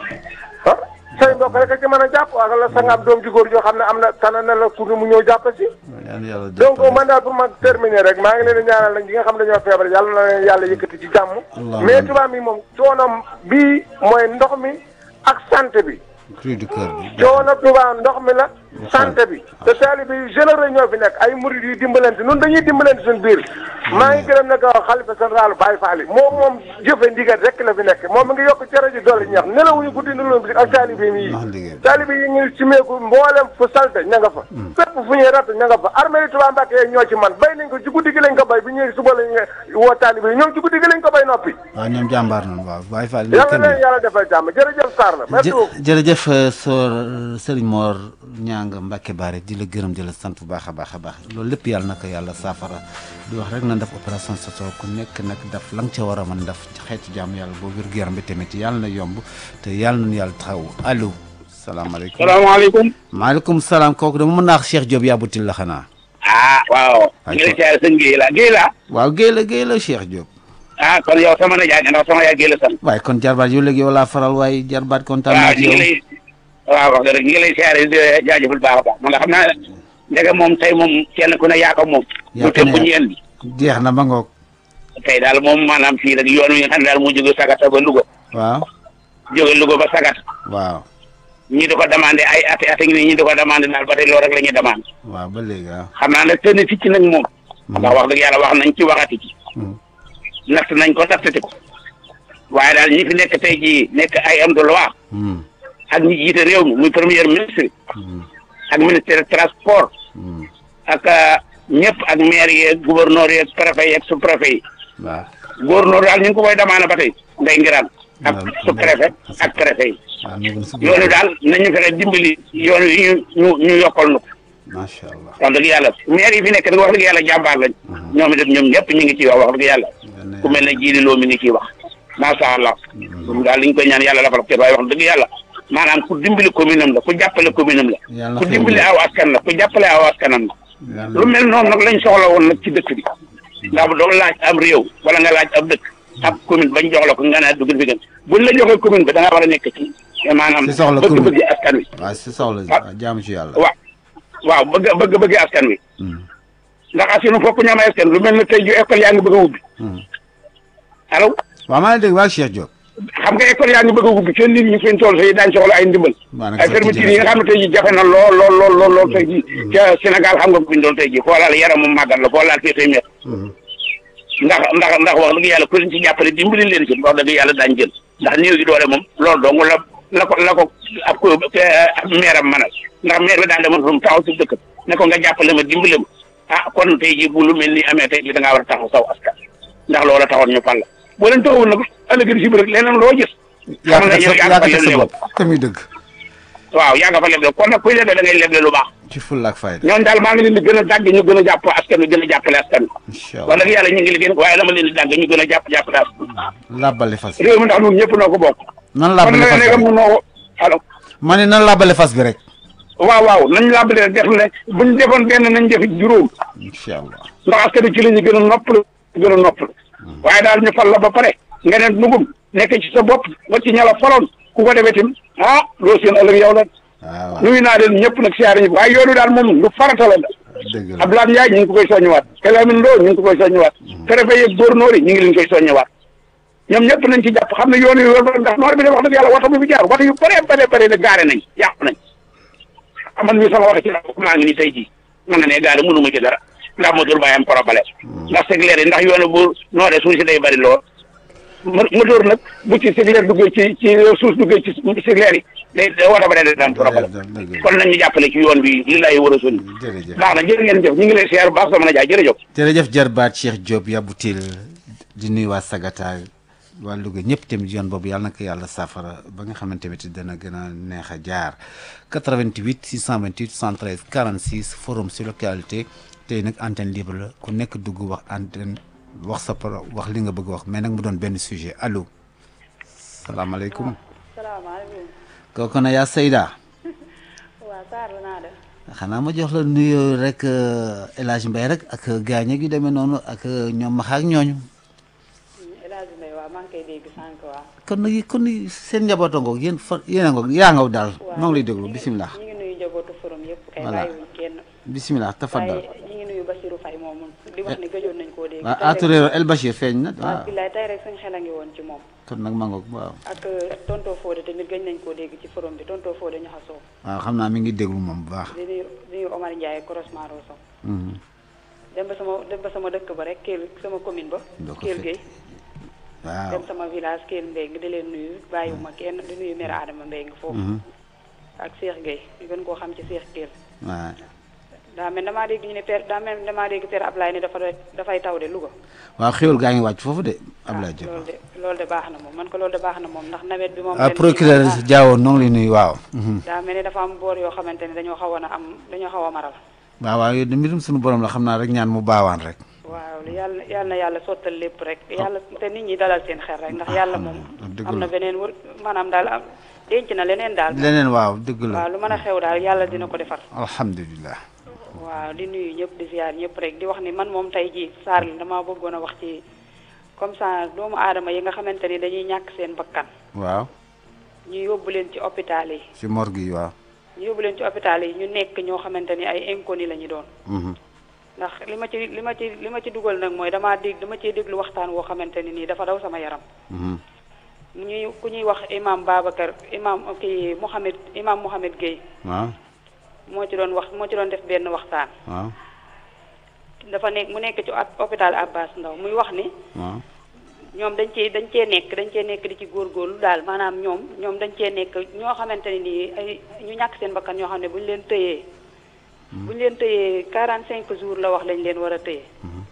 ah say mbokk rek a ci mën a jàpp wala sa nga am doom ju góor joo xam ne am na tànn na la pour mu ñëw jàpp si yàlla yàlla donc jàppale. man daal pour ma terminer rek maa ngi leen di ñaanal nag ñi nga xam ne dañoo feebar yàlla na leen yàlla yëkkati ci jàmm Allahumma mais amiin. tubaab mi moom coonom bii mooy ndox mi ak santé bi cri du cœur bi coono Touba ndox mi la santé bi te taalibe yu généreux ñoo fi nekk ay murid yu dimbalante nun dañuy dimbalante suñu biir maa ngi gërëm nag xalifa général Baye Fall moom moom jëfe ndigal rek la fi nekk moom mi ngi yokk cere ji doole ñax nelawuñu guddi nelawuñu bi ak taalibe yi Ndax liggéey bi. taalibe yi ngi simeeku mboolem fu salte ña nga fa fépp fu ñuy ratt ña nga fa armée yi Touba Mbacké yeeg ñoo ci man bay nañ ko ci guddi gi lañ ko bay bi ñëwee suba lañ woo taalibe yi ñoom ci guddi gi lañ ko bay noppi waaw ñoom jàmbaar nañu waaw Baye Fall yàlla na leen yàlla defal jàmm jërëjëf Sarr la merci beaucoup jë jërëjëf euh, soor Serigne Mor Ñang Mbacke Baare di la gërëm di la sant bu baax a baax a baax loolu lépp yàlla na ko yàlla saafara di wax rek na def opération soso ku nekk nag def la nga ca war a mën def ci xeetu jàmm yàlla boo wér gu yaram bi tamit yàlla na yomb te yàlla nañu yàlla taxaw allo salaamaaleykum salaamaaleykum. maaleykum salaam kooku dama mën naa wax Cheikh Diop yàbbutil la xanaa ah waaw. Ay, ñu ngi lay kon- siyaare sëñ Guèye la Guèye la. waaw géey la géey la Cheikh Diop ah kon yow sama nijaay nga ndax sama yaay Guèye la sant. waaye kon jarbaat yow léegi yow laa faral waaye jarbaat kontaan naa waaw ci ñu ngi yow lay. waaw wax dëgg ñu ngi lay siyaare di jaajëfal baax a baax man nga xam naa ndege moom tey moom kenn ku ne yaa ko moom. Yaa lu ko ne tëb bu ñu indi. jeex na ma ngoog tey daal moom maanaam fii rek yoon wi nga xam ne daal moo jóge Sagata ba Louga. waaw jóge Louga ba Sagata. waaw ñi di ko demandé ay ati ati ngi nii ñi di ko demandé daal ba tey loolu rek la ñuy demandé. waaw ba léegi waaw xam naa nag seen ticc nag moom. ndax wax dëgg yàlla wax nañ ci waxati ci. natt nañ ko nattati ko. waaye daal ñi fi nekk tey jii nekk ay am de loi Hmm. ak ñi jiite réew mi muy premier ministre ak ministère transport ak ñëpp ak maire yeeg gouverneur yeeg préfet yeeg sous préfet yi waaw gouverneur daal ñu ngi ko koy demandé ba tey nday ngiraan ak Waaw. sous préfet ak préfet yi waaw ñu ngi si yoonu daal nañu fexe dimbali yoon yi ñu ñu ñu yokkal nu ko macha allah wax dëgg yàlla maire yi fi nekk nag wax dëgg yàlla jàmbaar lañ ñoom itam ñoom ñëpp ñu ngi ciy wax wax dëgg yàlla ku mel ne jiili loo mi ngi ciy wax macha allah moom daal li ñu koy ñaan yàlla la fa te waaye wax dëgg yàlla maanaam ku dimbali commune am la ku jàppale commune am la Yàlla ku xéewal dimbali la. aw askan la ku jàppale aw askanam la Yàlla- lu mel noonu nag lañ soxla woon nag ci dëkk bi ndax bu doon laaj am réew wala nga laaj ab dëkk ab commune bañ jox la ko nga ne dugg fi gën buñ la joxee commune bi da nga war a nekk ci maanaam Si soxla commune. bëgg-bëgg askan wi waaw si soxla Ah. waaw jaamu ci yàlla waaw waaw bëgg bëgg-bëgg askan wi Hmm. ndax asinu fokk ñu am askan lu mel ne tey ju école yaa ngi bëgg a ubbi Hmm. allo waaw maa ngi dégg waa Cheikh Diop xam nga école yaa ngi bëgg a ubbi seen nit ñi fi ñu toll tey daañu soxla ay ndimbal Maa ngi ay sotti fermeture yi nga jërëjëf. xam ne tey jii jafe na lool lool lool lool lool tey jii ca Sénégal xam nga ko bindoon tey jii foo laal yaram mu màggat la foo laal fii tey met Hmm. ndax ndax ndax wax dëgg yàlla ku leen ci jàppale dimbali leen ci wax dëgg yàlla daañu jël ndax néew gi doole moom loolu dong la la ko la ko ab ko ab meeram manal ndax meer bi daan demoon fa mu taxaw si dëkk ne ko nga jàppale ma dimbale ma ah kon tey jii bu lu mel ni amee tey jii da ngaa war a taxaw saw askan ndax loola taxoon ñu fal la boo leen taxawul nag ëllëg si biir leneen loo gis. yaa xam ko nga yow def yaa yaa nga ko fa def sa leble bopp te muy dëgg waaw yaa nga fa leble kon nag kuy leble da ngay leble lu baax ci fulla ak fayda ñoom daal maa ngi leen di gën a dàgg ñu gën a jàpp askan wi gën a jàppale askan wi incha wax allah dëgg yàlla ñu ngi liggéey waaye dama leen di dàgg ñu gën a jàpp jàppale askan labbali fas réew mi ndax ñun ñëpp noo ko bokk nan kon labbali nag fas bi léegi rek mun noo ko allo ma ne nan labbali fas bi rek waaw waaw nañ làbbale def ne buñ defoon benn nañ def juróom incha allah ndax askan wi ci la ñu gën a noppalu gën a noppalu waaye daal ñu fal la ba pare nga ne nugum nekk ci sa bopp ba ci ñala faloon ku ko defee tim ah loo seen ëllëg yow la waaw waaw nuyu naa leen ñëpp nag siyaare ñëpp waaye yoonu daal moom lu farata la dëgg la Abdoulaye Ndiaye ñu ngi ko koy soññewaat Kalamin Lo ñu ngi ko koy soññewaat préfet yeeg gouverneur yi ñu ngi leen koy soññewaat ñoom ñëpp nañ ci jàpp xam ne yoon yu wër ndax noor bi de wax dëgg yàlla waxtu bi fi jaar waxtu yu bëree bëree bëri de gaare nañ yàqu nañ aman mi sama wax ci la maa ngi ni tey jii mën na ne gaare mënu ma ci dara ndax moteur bàyyi am problème ndax segleer yi ndax yoonu bu nooree suuf si day bëri lool mo- moteur nag bu ci segleer duggee ci ci suuf duggee ci segleer yi day day wata ba day daan problème dëgg la kon nañ ñu jàppale ci yoon bi li lay war a sonni jërëjëf baax na jërë ngeen jëf ñu ngi lay siyaar bu baax sama na jaay jërëjëf jërëjëf jarbaat Cheikh Diop yabutil di nuyu waa Sagata waa Louga ñëpp tamit yoon boobu yàlla na ko yàlla saafara ba nga xamante tamit dana gën a neex a jaar 88 628 113 46 forum sur localité tey nag antenne libre la ku nekk dugg wax antenne wax sa pro wax li nga bëgg wax mais nag mu doon benn sujet allo salaamaaleykum salaamaaleykum kooku na yaa Seyda waaw Sarr la naa def xanaa ma jox la nuyoo rek euh, El Hadj Mbaye rek ak gaañ gi demee noonu ak euh, ñoom maxa ak ñooñu El Hadj Mbaye waaw maa ngi koy dégg sànq waaw kon nag kon seen njaboot a ngoog yéen fa yéen a ngoog yaa ngaw daal maa ngi lay déglu bisimilah ñu ngi nuyu njabootu forum yëpp kay Voilà. bàyyiwuñ kenn bisimilah tafaddal waaye ñu ngi nuyu Basirou Faye moomu di wax ni gëjoon nañ koo dégg waaw tey rek- aturéero El Bachir feeñ na waaw waaw billaay tey rek suñ xel a ngi woon ci moom kon nag maa ngoog waaw ak tonto Fodé tamit gëj nañ koo dégg ci forum bi tonto Fodé ñu xasoo waaw xam naa mi ngi déglu moom bu baax di nuyu di nuyu Omar Ndiaye Croisement Rosso Mhm. dem ba sama dem ba sama dëkk ba rek Kell sama commune ba Doo ko Kell fekk. Gueye waaw dem sama village Kell Mbengue di leen nuyu bàyyiwuma kenn di nuyu maire Adama Mbengue foofu ak Cheikh Gueye ñu gën koo xam ci Cheikh Kell waaw daa mel damaa dégg ñu ne père daa mel damaa dégg père Ablaye ne dafa dafay taw de Louga. waaw xéwal gaa ngi wàcc foofu de Abdoulaye Diop loolu de loolu de baax na moom man ko loolu de baax na moom ndax nawet bi moom. ah ren jii procureur moom, ah, Diawo noo ngi lay nuyu waaw Mhm. daa mel ni dafa am boor yoo xamante ne dañoo xawoon a am dañoo xaw a maral. waaw waaw yow de mbirum suñu borom la xam naa rek ñaan mu baawaan rek waaw yàlla yàlla na yàlla sottal lépp rek yàlla te nit ñi dalal seen xel rek ndax yàlla moom. dëgg am la. na beneen wër maanaam daal am denc na leneen daal. leneen waaw dëgg waaw la lu mën a xew daal yàlla dina ko defar. alhamdulilah waaw di nuyu ñëpp di ziar ñëpp rek di wax ni man moom tey jii Sarr la damaa bëggoon a wax ci comme ça doomu aadama yi nga xamante ni dañuy ñàkk seen bakkan waaw ñu yóbbu leen ci hôpital yi ci morgue yi waaw ñu yóbbu leen ci hôpital yi ñu nekk ñoo xamante ni ay inconnu la ñu doon Mhm. ndax li ma ci li ma ci li ma ci dugal nag mooy damaa dégg dama cee déglu waxtaan woo xamante ni nii dafa daw sama yaram Mhm. mu ñuy ku ñuy wax imam Babacar imam kii Mohamed imam Mohamed Gueye waaw moo ci doon wax moo ci doon def benn waxtaan waaw dafa nekk mu nekk ci hôp- hôpital Abbas Ndao muy wax ni waaw ñoom dañ cee dañ cee nekk dañ cee nekk di ci góorgóorlu daal maanaam ñoom ñoom dañ cee nekk ñoo xamante ne nii ay ñu ñàkk seen bakkan ñoo xam ne bu ñu leen tëyee bu ñu leen tëyee 45 jours la wax lañ leen war a tëyee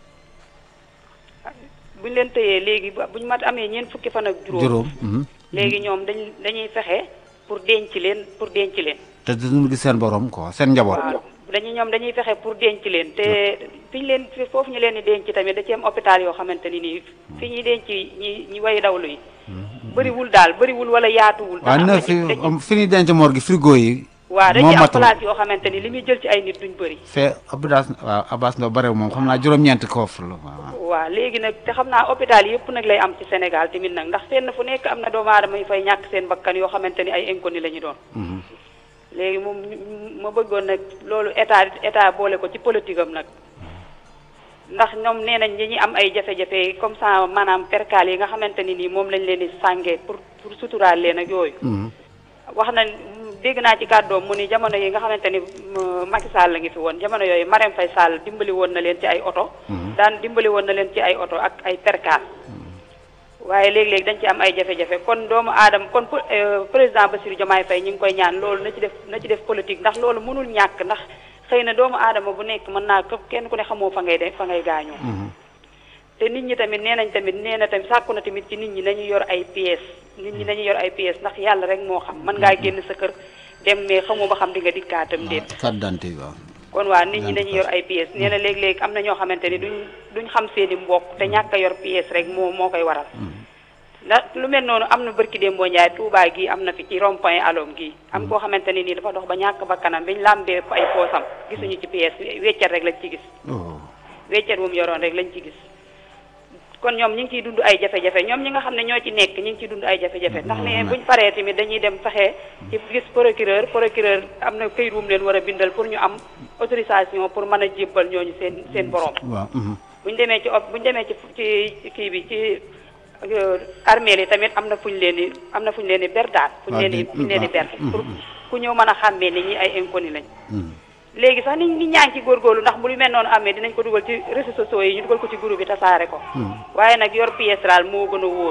bu ñu leen tëyee léegi ba bu ñu mat amee ñeent fukki fan ak juróom juróom mhm. léegi ñoom dañ dañuy fexe pour denc leen pour denc leen te duñu gis seen borom quoi seen njaboot waaw dañuy ñoom dañuy fexe pour denc leen te fi ñu leen fi foofu ñu leen di denc tamit da ci am hôpital yoo xamante ni nii fi ñuy denc ñi ñi way dawlu yi bëriwul daal bëriwul wala yaatuwul waaw ndax am na na fi ci- dañuy- am fi ñuy denc morgue frigo yi waaw dañuy moo am matul place yoo xamante ni li muy jël ci ay nit duñ bëri fee Abbas waaw Abbas Ndao barew moom xam naa juróom-ñeenti koof la waaw waaw léegi nag te xam naa hôpital yëpp nag lay am ci Sénégal tamit nag ndax fenn fu nekk am na doomu aadama yu fay ñàkk seen bakkan yoo xamante ni ay inconnu la ñu doon Mhm. léegi moom ñu- ma bëggoon nag loolu état état boole ko ci politique am nag ndax ñoom nee nañ ñi am ay jafe-jafe comme ça maanaam perkaal yi nga xamante ni nii moom lañ leen di sàngee pour pour suturaal leen ak yooyu. Mhm. wax na dégg naa ci kàddoom mu ni jamono yi nga xamante ni m- Macky Sall la ngi fi woon jamono yooyu Marème Faye Sall dimbali woon na leen ci ay oto. daan dimbali woon na leen ci ay oto ak ay perkaal. waaye léegi-léegi dañ ci am ay jafe-jafe kon doomu aadama kon po- euh, président Bassirou Diomaye Faye ñu ngi koy ñaan loolu na ci def na ci def politique ndax loolu mënul ñàkk ndax xëy na doomu aadama bu nekk mën naa këpp kenn ku ne xamoo fa ngay de fa ngay gaañoo te nit ñi tamit nee nañ tamit nee na tamit sàkku na tamit ci nit ñi nañu yor ay pièces nit ñi nañu yor ay pièces ndax yàlla rek moo xam mën ngaa génn sa kër dem mais xamoo ba xam di nga dikkaatam déet carte d'identité waaw kon waa nit ñi dañuy yor ay pièces nee na léeg-léeg am na ñoo xamante ni duñ duñ xam seeni mbokk te ñàkk a yor pièces rek moo moo koy waral ndax lu mel noonu am na bërki démboo Njaay Touba gi am na fi ci rond point alom gi am koo xamante ni nii dafa dox ba ñàkk ba kanam biñ làmbee ay poosam gisuñu ci pièces weccat rek lañ ci gis weccat wu mu yoroon rek lañ ci gis kon ñoom ñi ngi ciy dund ay jafe-jafe ñoom ñi nga xam ne ñoo ci nekk ñi ngi ciy dund ay jafe-jafe ndax ne buñ paree tamit dañuy dem fexe ci gis procureur procureur am na këyit wu mu leen war a bindal pour ñu am autorisation pour mën a jébbal ñooñu seen seen borom waaw buñ demee ci op buñ demee ci ci kii bi ci armeel yi tamit am na fuñ leen di am na fuñ leen di ber daal fuñ leen di fuñ leen di ber pour ku ñëw mën a xàmmee ni ñi ay inconnu lañ léegi sax nit nit ñaa ngi ci góorgóorlu ndax bu lu mel noonu amee dinañ ko dugal ci réseaux sociaux yi ñu dugal ko ci groupe bi tasaare ko waaye nag yor pièce daal moo gën a wóor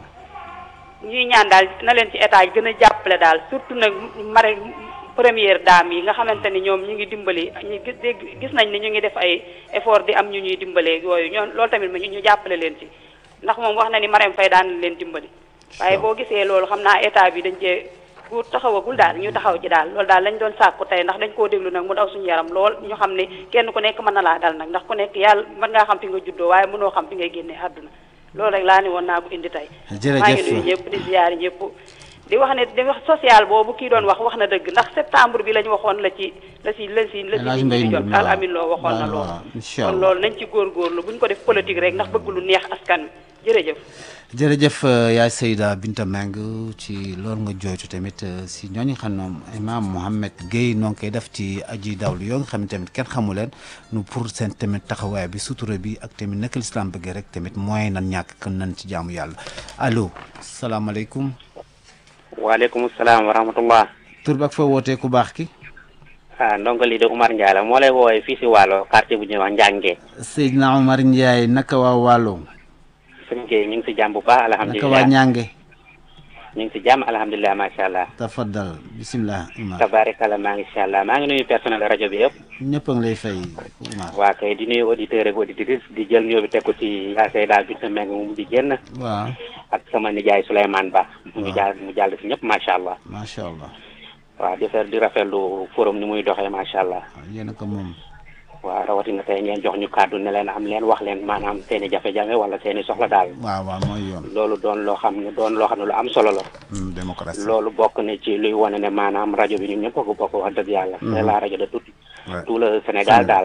ñuy ñaan daal na leen ci état gën a jàppale daal surtout nag mare première dame yi nga xamante ni ñoom ñu ngi dimbali ñu gis dégg gis nañ ni ñu ngi def ay effort di am ñu ñuy dimbalee yooyu ñoo loolu tamit ma ñu jàppale leen ci ndax moom wax na ni Marème Faye daan leen dimbali waaye boo gisee loolu xam naa état bi dañ cee bu taxawagul daal ñu taxaw ci daal loolu daal lañ doon sàkku tey ndax dañ koo déglu nag mu daw suñu yaram lool ñu xam ne kenn ku nekk mën na laa dal nag ndax ku nekk yàlla mën ngaa xam fi nga juddoo waaye mënoo xam fi ngay génnee àdduna loolu rek laa ni woon naa ko indi tey maa ngi nuyu ñëpp di ziyaari ñëpp di wax ne di wax social boobu kii doon wax wax na dëgg ndax septembre bi la ñu waxoon la ci la si la si la si di jot al amin loo waxoon na loolu kon loolu nañ ci góorgóorlu buñ ko def politique rek ndax bëgg lu neex askan wi jërëjëf jërëjëf yaay Seyda Binta Meng ci loolu nga jooytu tamit si ñooñu xam ne imam Mohamed Guèye noo ngi koy def ci aji dawlu yoo nga xam ne tamit kenn xamu leen nu pour seen tamit taxawaay bi sutura bi ak tamit naka lislaam bëggee rek tamit mooy nan ñàkk kan nan ci jaamu yàlla allo salaamaaleykum. waaleykum salaam wa rahmatullah. tur bi ak fa wootee ku baax ki. ah ndongo lii de Umar Ndiaye la moo lay woowee fii si Waalo quartier bu ñuy wax Njànge. Seydina Omar Ndiaye naka waa Waalo. sëñ Guèye ñu ngi si jàmm bu baax alhamdulilah naka waa Ñànge. ñu ngi si jàmm alhamdulilah macha allah. tafaddal bisimilah Umar. tabaarikalla maa ngi incha allah maa ngi nuyu personnel rajo bi yëpp. ñëpp a ngi lay fay Umar. waa kay di nuyu auditeurs ak auditrices di jël nuyoo bi teg ko ci yaa Seyda Binta Meng mu di génn. waaw. ak sama nijaay Souleymane Ba. mu jàll mu jàll si ñëpp macha allah. macha allah. waaw di fer di rafetlu forum ni muy doxee macha allah. yéen a ko moom. waaw rawatina tey ngeen jox ñu kàddu ne leen am leen wax leen maanaam seen i jafe-jafe wala seen i soxla daal. waaw waaw mooy yoon. loolu doon loo xam ne doon loo xam ne lu am solo la. démocratie. loolu bokk na ci luy wane ne maanaam rajo bi ñun ñëpp ko bokk wax dëgg yàlla. c'est la rajo de tout tout le Sénégal daal.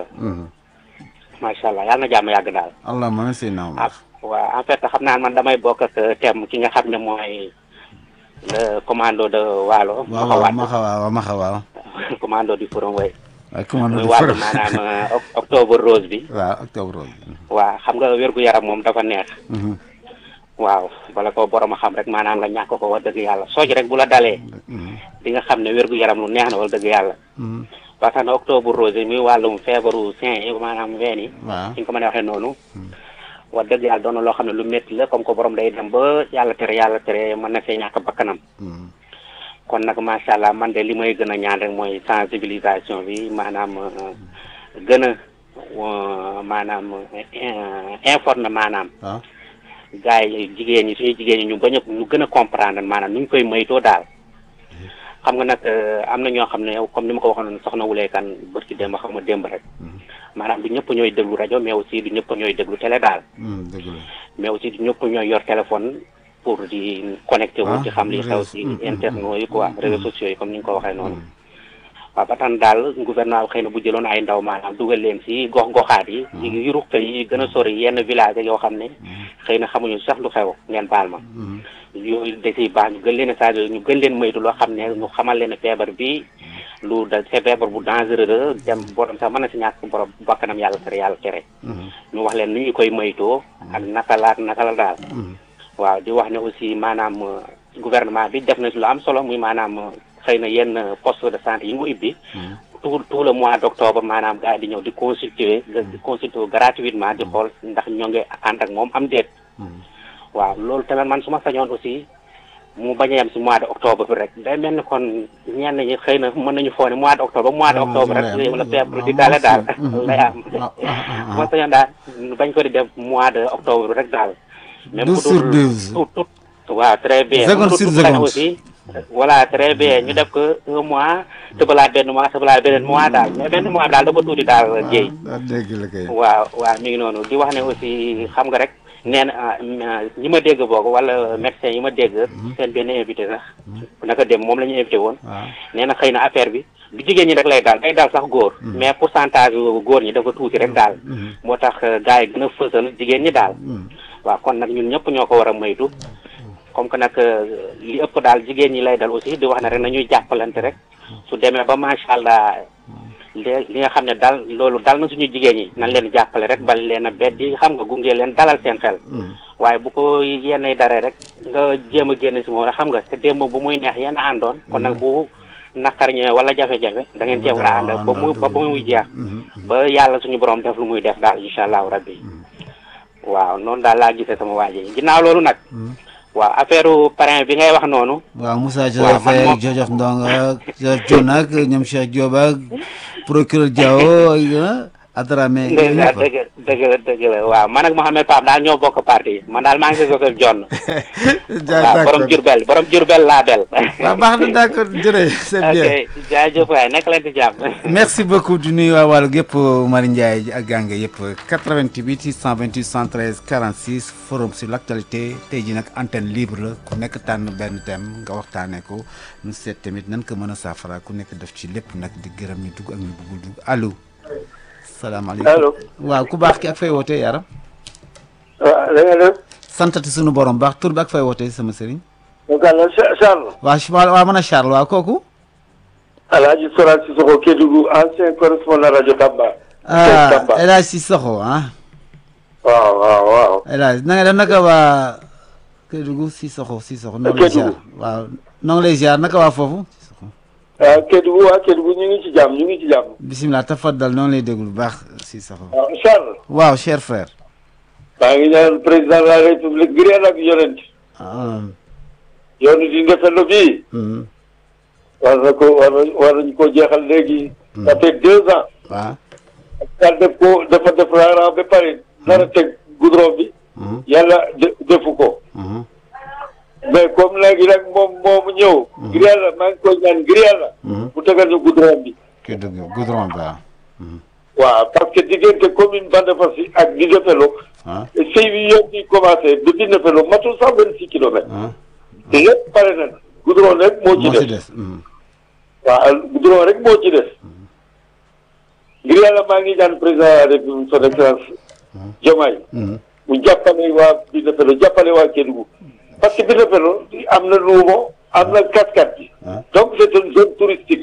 macha allah yàlla na jàmm yàgg daal. allahumma si naaw. waaw en fait xam naa man damay bokk ak thème ki nga xam ne mooy le commando de Waalo. waaw waaw Maxa waaw Maxa waaw. commando du forum way waaw commando muy du wàllu forum maanaam octobre rose bi. waaw octobre rose bi. waaw xam nga wérgu yaram moom dafa neex. waaw bala ko borom a xam rek maanaam nga ñàkk ko wax dëgg yàlla sooj rek bu la dalee. di nga xam ne wérgu yaram lu neex na wax dëgg yàlla. ba tax na octobre rose muy wàllum feebaru sein yi maanaam ween yi. waaw fi nga ko mën a waxee noonu. wax dëgg yàlla doon na loo xam ne lu métti la comme que borom day dem ba yàlla tere yàlla tere mën na see ñàkk bakkanam. kon nag macha allah man de li may gën a ñaan rek mooy sensibilisation bi maanaam gën a maanaam informer maanaam. waaw gars yi jigéen ñi suñu jigéen ñi ñu bañ a ñu gën a comprendre maanaam nu ñu koy moytoo daal. xam nga nag am na ñoo xam ne comme ni ma ko waxoon soxna Wulé kan bët ci démb xam nga démb rek. maanaam du ñëpp ñooy déglu rajo mais aussi du ñëpp ñooy déglu télé daal. dëgg la. mais aussi du ñëpp ñooy yor téléphone pour di connecté wu. ci xam li xew ci internet yi quoi réseaux sociaux yi comme ni nga ko waxee noonu. waaw ba tax daal gouvernement bi xëy na bu jëloon ay ndaw maanaam dugal leen ci gox goxaat yi. yi ruq yi gën a sori yenn village yoo xam ne. xëy na xamuñu sax lu xew ngeen baal ma. yooyu da ciy baax ñu gën leen a saa ñu gën leen moytu loo xam ne ñu xamal leen feebar bi lu da c'est feebar bu dangereux dem borom sax mën na si ñàkk borom bakkanam yàlla tere yàlla tere. ñu wax leen nu ñu koy moytoo ak naka la ak naka la daal. waaw di wax ne aussi maanaam gouvernement bi def na lu am solo muy maanaam xëy na yenn poste de santé yi mu ibbi. tout tout le mois d' octobre maanaam gars yi di ñëw di consulter di consulter gratuitement di xool ndax ñoo ngi ànd ak moom am déet. waaw loolu tamit man su ma sañoon aussi mu bañ a yem si mois de octobre bi rek day mel ni kon ñenn ñi xëy na mën nañu foog ne mois de octobre ba mois de octobre rek la feebar di daale daal lay am moo sañoon daal bañ ko di def mois de octobre rek daal même douze sur douze tout tout waaw très bien seconde sur seconde aussi voilà très bien ñu def ko un mois tëbalaat benn mois tëbalaat beneen mois daal mais benn mois daal dafa tuuti daal jéy dégg la kay waaw waaw mi ngi noonu di wax ne aussi xam nga rek nee na ñi ma dégg boog wala médecin yi ma dégg seen benn invité sax naka dem moom la ñu invité woon nee na xëy na affaire bi du jigéen ñi rek lay daal day daal sax góor mais pourcentage góor ñi dafa tuuti rek daal moo tax gars yi gën a fësal jigéen ñi daal waaw kon nag ñun ñëpp ñoo ko war a moytu comme que nag li ëpp daal jigéen ñi lay dal aussi di wax ne rek nañuy jàppalante rek su demee ba macha allah li nga xam ne dal loolu dal na suñu jigéen ñi nañ leen jàppale rek bal leen a beddi xam nga gunge leen dalal seen xel waaye bu ko yenn daree rek nga jéem a génn si moom rek xam nga te démb bu muy neex yenn àndoon kon nag bu naqar ñëwee wala jafe-jafe da ngeen cee war a ànd ba muy ba muy jeex ba yàlla suñu borom def lu muy def daal incha allahu rabbi waaw noonu daal laa gisee sama waa ji ginnaaw loolu nag waaw affaire parrain bi ngay wax noonu. waaw Moussa Joseph Faye Joseph Ndong ak Joseph Dione ak ñoom Cheikh Diop ak procureur Diao Adramé. dëgg la dëgg la dëgg la waaw man ak Mouhamed Pape daal ñoo bokk parti man daal maa ngi si Joseph Dione. waaw borom Jurbel borom Jurbel laa bel. waaw baax na d' accord jërëjëf c'est bien. ok jaajëf waay nekk leen ci jàmm. merci beaucoup di nuyu waa wàllu yëpp Mari Ndiaye ak Gange yëpp 88 628 113 46 forum sur l' actualité tey jii nag antenne libre la ku nekk tànn benn thème nga waxtaanee ko ñu seet tamit nan ko mën a saafara ku nekk def ci lépp nag di gërëm ñu dugg ak ñu bëggul dugg allo. salaamaaleykum allo. waaw ku baax ki ak fay wootee yaram. waaw da nga def. santati sunu borom baax tur bi ak fay wootee sama sëriñ. donc àll Charles. waaw waaw mën a Charles waaw kooku. Alhaji Sora Sissoko Kédougou ancien correspondant rajo Tamba. ah El Hadj Sissoko ah. waaw waaw waaw. El Hadj na nga def naka waa Kédougou Sissoko Sissoko. noo ngi lay ziar waaw noo ngi lay ziar naka waa foofu. waaw Kédougou waa Kédougou ñu ngi ci jàmm ñu ngi ci jàmm. bisimilah tafaddal noonu lay déglu bu baax Sissoko. waaw Charles. waaw cher frère. maa ngi ñaan président de la république ngir yàlla ak yonent. yoonu di Ndefleng bii. war na ko war na war nañu koo jeexal léegi. ça fait deux ans. waaw. daal def ko dafa def raaraaw ba pare. nar a teg goudron bi. yàlla defu ko. mais comme léegi nag moom moomu ñëw. ngir yàlla maa ngi koy ñaan ngir yàlla. mu tegal ñu goudron bi. kii dëgg goudron bi waaw. waaw parce que diggante commune Bandafassi ak Dindéfélo. sëy bi yëpp di commencé ba Dindéfélo matul sax vingt six kilomètres. te lépp pare na goudron rek moo ci des. waaw goudron rek moo ci des. ngir yàlla maa ngi ñaan président de la république son excellence Diomaye. mu jàppale waa Dindéfélo jàppale waa Kédougou. parce que Dindéfélo am na luumo am na cascade bi. donc c' est une zone touristique.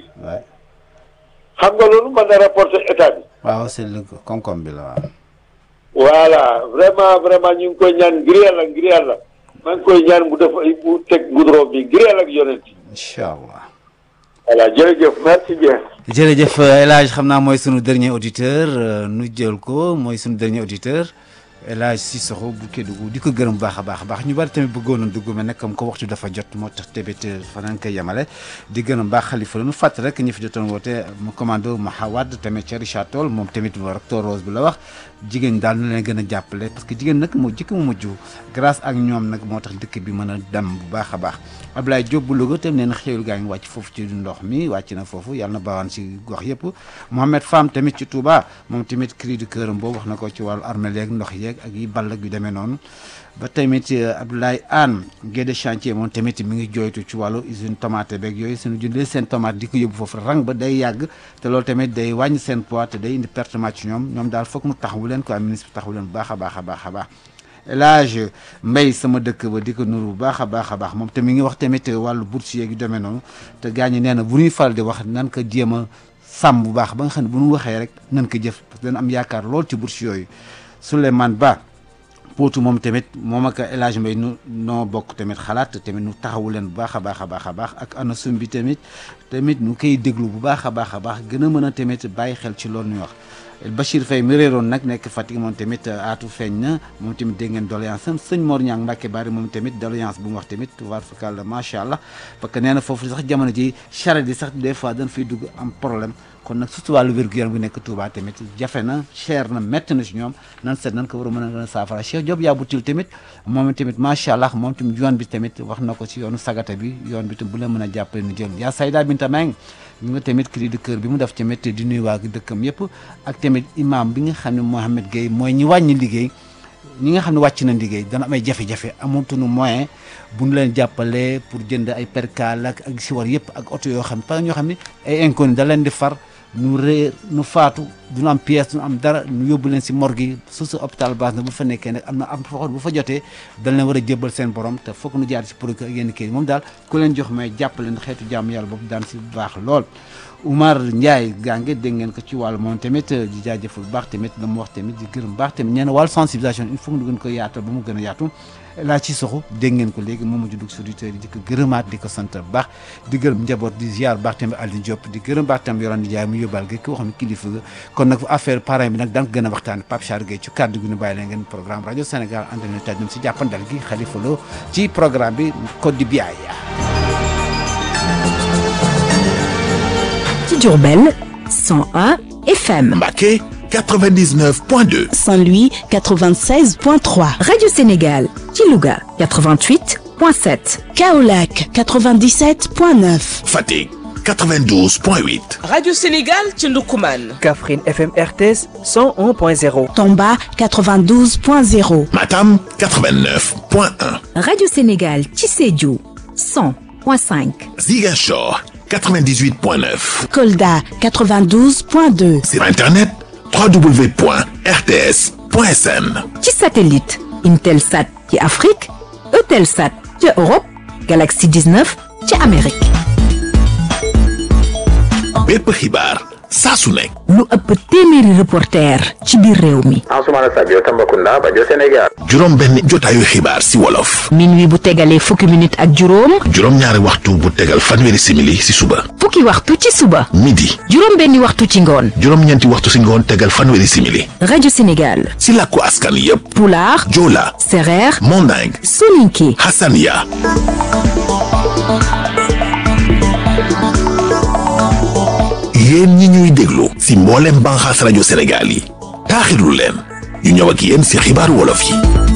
xam nga loolu mën na rapporter état bi. waaw c' est le koom-koom bi la waaw. voilà vraiment vraiment ñu ngi koy ñaan ngir yàlla ngir yàlla maa ngi koy ñaan mu def mu teg goudron bi ngir yàlla ak yonent. incha allah. voilà jërëjëf merci bien. jërëjëf El Hadj xam naa mooy sunu dernier auditeur nu jël ko mooy sunu dernier auditeur. El Hadj Sissoko bu Kédougou di ko gërëm baax a baax a baax ñu bari tamit bëggoon na dugg mais nag comme ko waxtu dafa jot moo tax tamit fa nañ koy yemale di gërëm baax xalifa la nu fàtt rek ñi fi jotoon woote mu commando Mahawad tamit ca Richard Toll moom tamit recteur Rose bi la wax jigéen daal na leen gën a jàppale parce que jigéen nag moo jëkk mu mujj grâce ak ñoom nag moo tax dëkk bi mën a dem bu baax a baax Abdoulaye Diop bu Louga tam nee na xéewal gaa ngi wàcc foofu ci ndox mi wàcc na foofu yàlla na baawaan si gox yëpp Mohamed Fam tamit ci Touba moom tamit cri du cœur boobu wax na ko ci wàllu armée yeeg ndox yeeg ak yi ball ak yu demee noonu ba tamit Abdoulaye Anne Guède chantier moom tamit mi ngi jooytu ci wàllu usine tomate beeg yooyu suñu jëndee seen tomate di ko yóbbu foofu rang ba day yàgg te loolu tamit day wàññi seen poids te day indi pertement ci ñoom ñoom daal foog mu taxawu leen quoi ministre bi taxawu leen bu baax a baax a baax a baax El Hadj Mbaye sama dëkk ba di ko nuru bu baax a baax a baax moom te mi ngi wax tamit wàllu bourse yeeg yu demee noonu te gaa ñi nee na bu ñuy faral di wax nan ko jéem a sàmm bu baax ba nga xam ne bu ñu waxee rek nan ko jëf parce que dana am yaakaar lool ci bourse yooyu Souleymane Ba pootu moom tamit moom ak El Hadj Mbaye nu noo bokk tamit xalaat tamit nu taxawu leen bu baax a baax a baax a baax ak ana sum bi tamit tamit nu koy déglu bu baax a baax a baax gën a mën a tamit bàyyi xel ci loolu ñuy wax Bachir Faye mi réeroon nag nekk Fatick moom tamit aatu feeñ na moom tamit dégg ngeen doléance am sëñ Mor Niang Mbacke Bari moom tamit doléance bu mu wax tamit war fakal la macha allah parce que nee na foofu sax jamono ji charrette yi sax des fois dañ fiy dugg am problème kon nag surtout wàllu wér-gu-yaram bu nekk Touba tamit jafe na cher na métti na si ñoom nan seet nan ko war a mën a gën a saafara Cheikh Diop yaa butil tamit moom tamit macha allah moom tamit yoon bi tamit wax na ko si yoonu sagata bi yoon bi tam bu la mën a jàppale nu jël yaa Sayda Binta Meng ñu nga tamit cri de cœur bi mu def tamit di nuyu waa dëkkam yëpp ak tamit imam bi nga xam ne Mohamed Gueye mooy ñi wàññi liggéey ñi nga xam ne wàcc na liggéey dana am ay jafe-jafe amatuñu moyen bu ñu leen jàppale pour jënd ay percal ak ak si war yëpp ak oto yoo xam ne parce que ñoo xam ne ay inconnu da leen di far ñu réer ñu faatu duñu am pièce duñu am dara ñu yóbbu leen si morgue yi su su hôpital base na bu fa nekkee nag am na am foo bu fa jotee dañ leen war a jébbal seen borom te foog nu jaar si procureur ak yenn kii moom daal ku leen jox may jàppale leen xeetu jàmm yàlla boobu daan si baax lool Oumar Ndiaye gànge dégg ngeen ko ci wàllu moom tamit di jaajëfal bu baax tamit la mu wax tamit di gërëm baax tamit ñeen wàllu sensibilisation il faut que ñu gën ko yaatal ba mu gën a yaatu laa ci soxu dégg ngeen ko léegi moom mujj dugg si auditeurs yi di ko gërëmaat di ko sant bu baax di gërëm njaboot di ziar baax tamit Aliou Diop di gërëm baax tamit Yorane Ndiaye mu yóbbaal gi ki wax ne kilifa ga kon nag affaire parrain bi nag daan ko gën a waxtaan Pape Char Gueye ci kàddu gi ñu bàyyi leen ngeen programme rajo Sénégal ànd na taj si jàppandal gi Khalifa Lo ci programme bi Code du Biaya ci Diourbel 101 FM. Mbacké 99.2. Saint-Louis 96.3. Radio Sénégal ci Louga 88.7. Kaolack 97.9. Fatick 92.8. Radio Sénégal ci Ndoukoumane. Kaffrine FM RTS 101.0. Tamba 92.0. Matam 89.1. Radio Sénégal ci Sédhiou 100.5. Ziguinchor 98.9. Kolda 92.2. Sur Internet www.rts.sn. ci satellite Intelsat ci Afrique Eutelsat ci Europe Galaxy 19 ci Amérique. bépp xibaar saa su nekk. lu ëpp téeméeri reporter ci biir réew mi. Ansoumana Sadio Tambacounda Bajo Sénégal. juróom benn jotaayu xibaar si wolof. minuit bu tegalee fukki minute ak juróom. juróom ñaari waxtu bu tegal fanweeri simili si suba. fukki waxtu ci suba. midi. juróom benni waxtu ci ngoon. juróom ñeenti waxtu si ngoon tegal fanweeri simili. rajo Sénégal. si làkku askan yépp. Pulaar. Joola. Sereer. Manding. Soninké. Hassania. yéen ñi ñuy déglu si mboolem banxaas rajo Sénégal yi taaxirlu leen ñu ñëw ak yéen si xibaaru wolof yi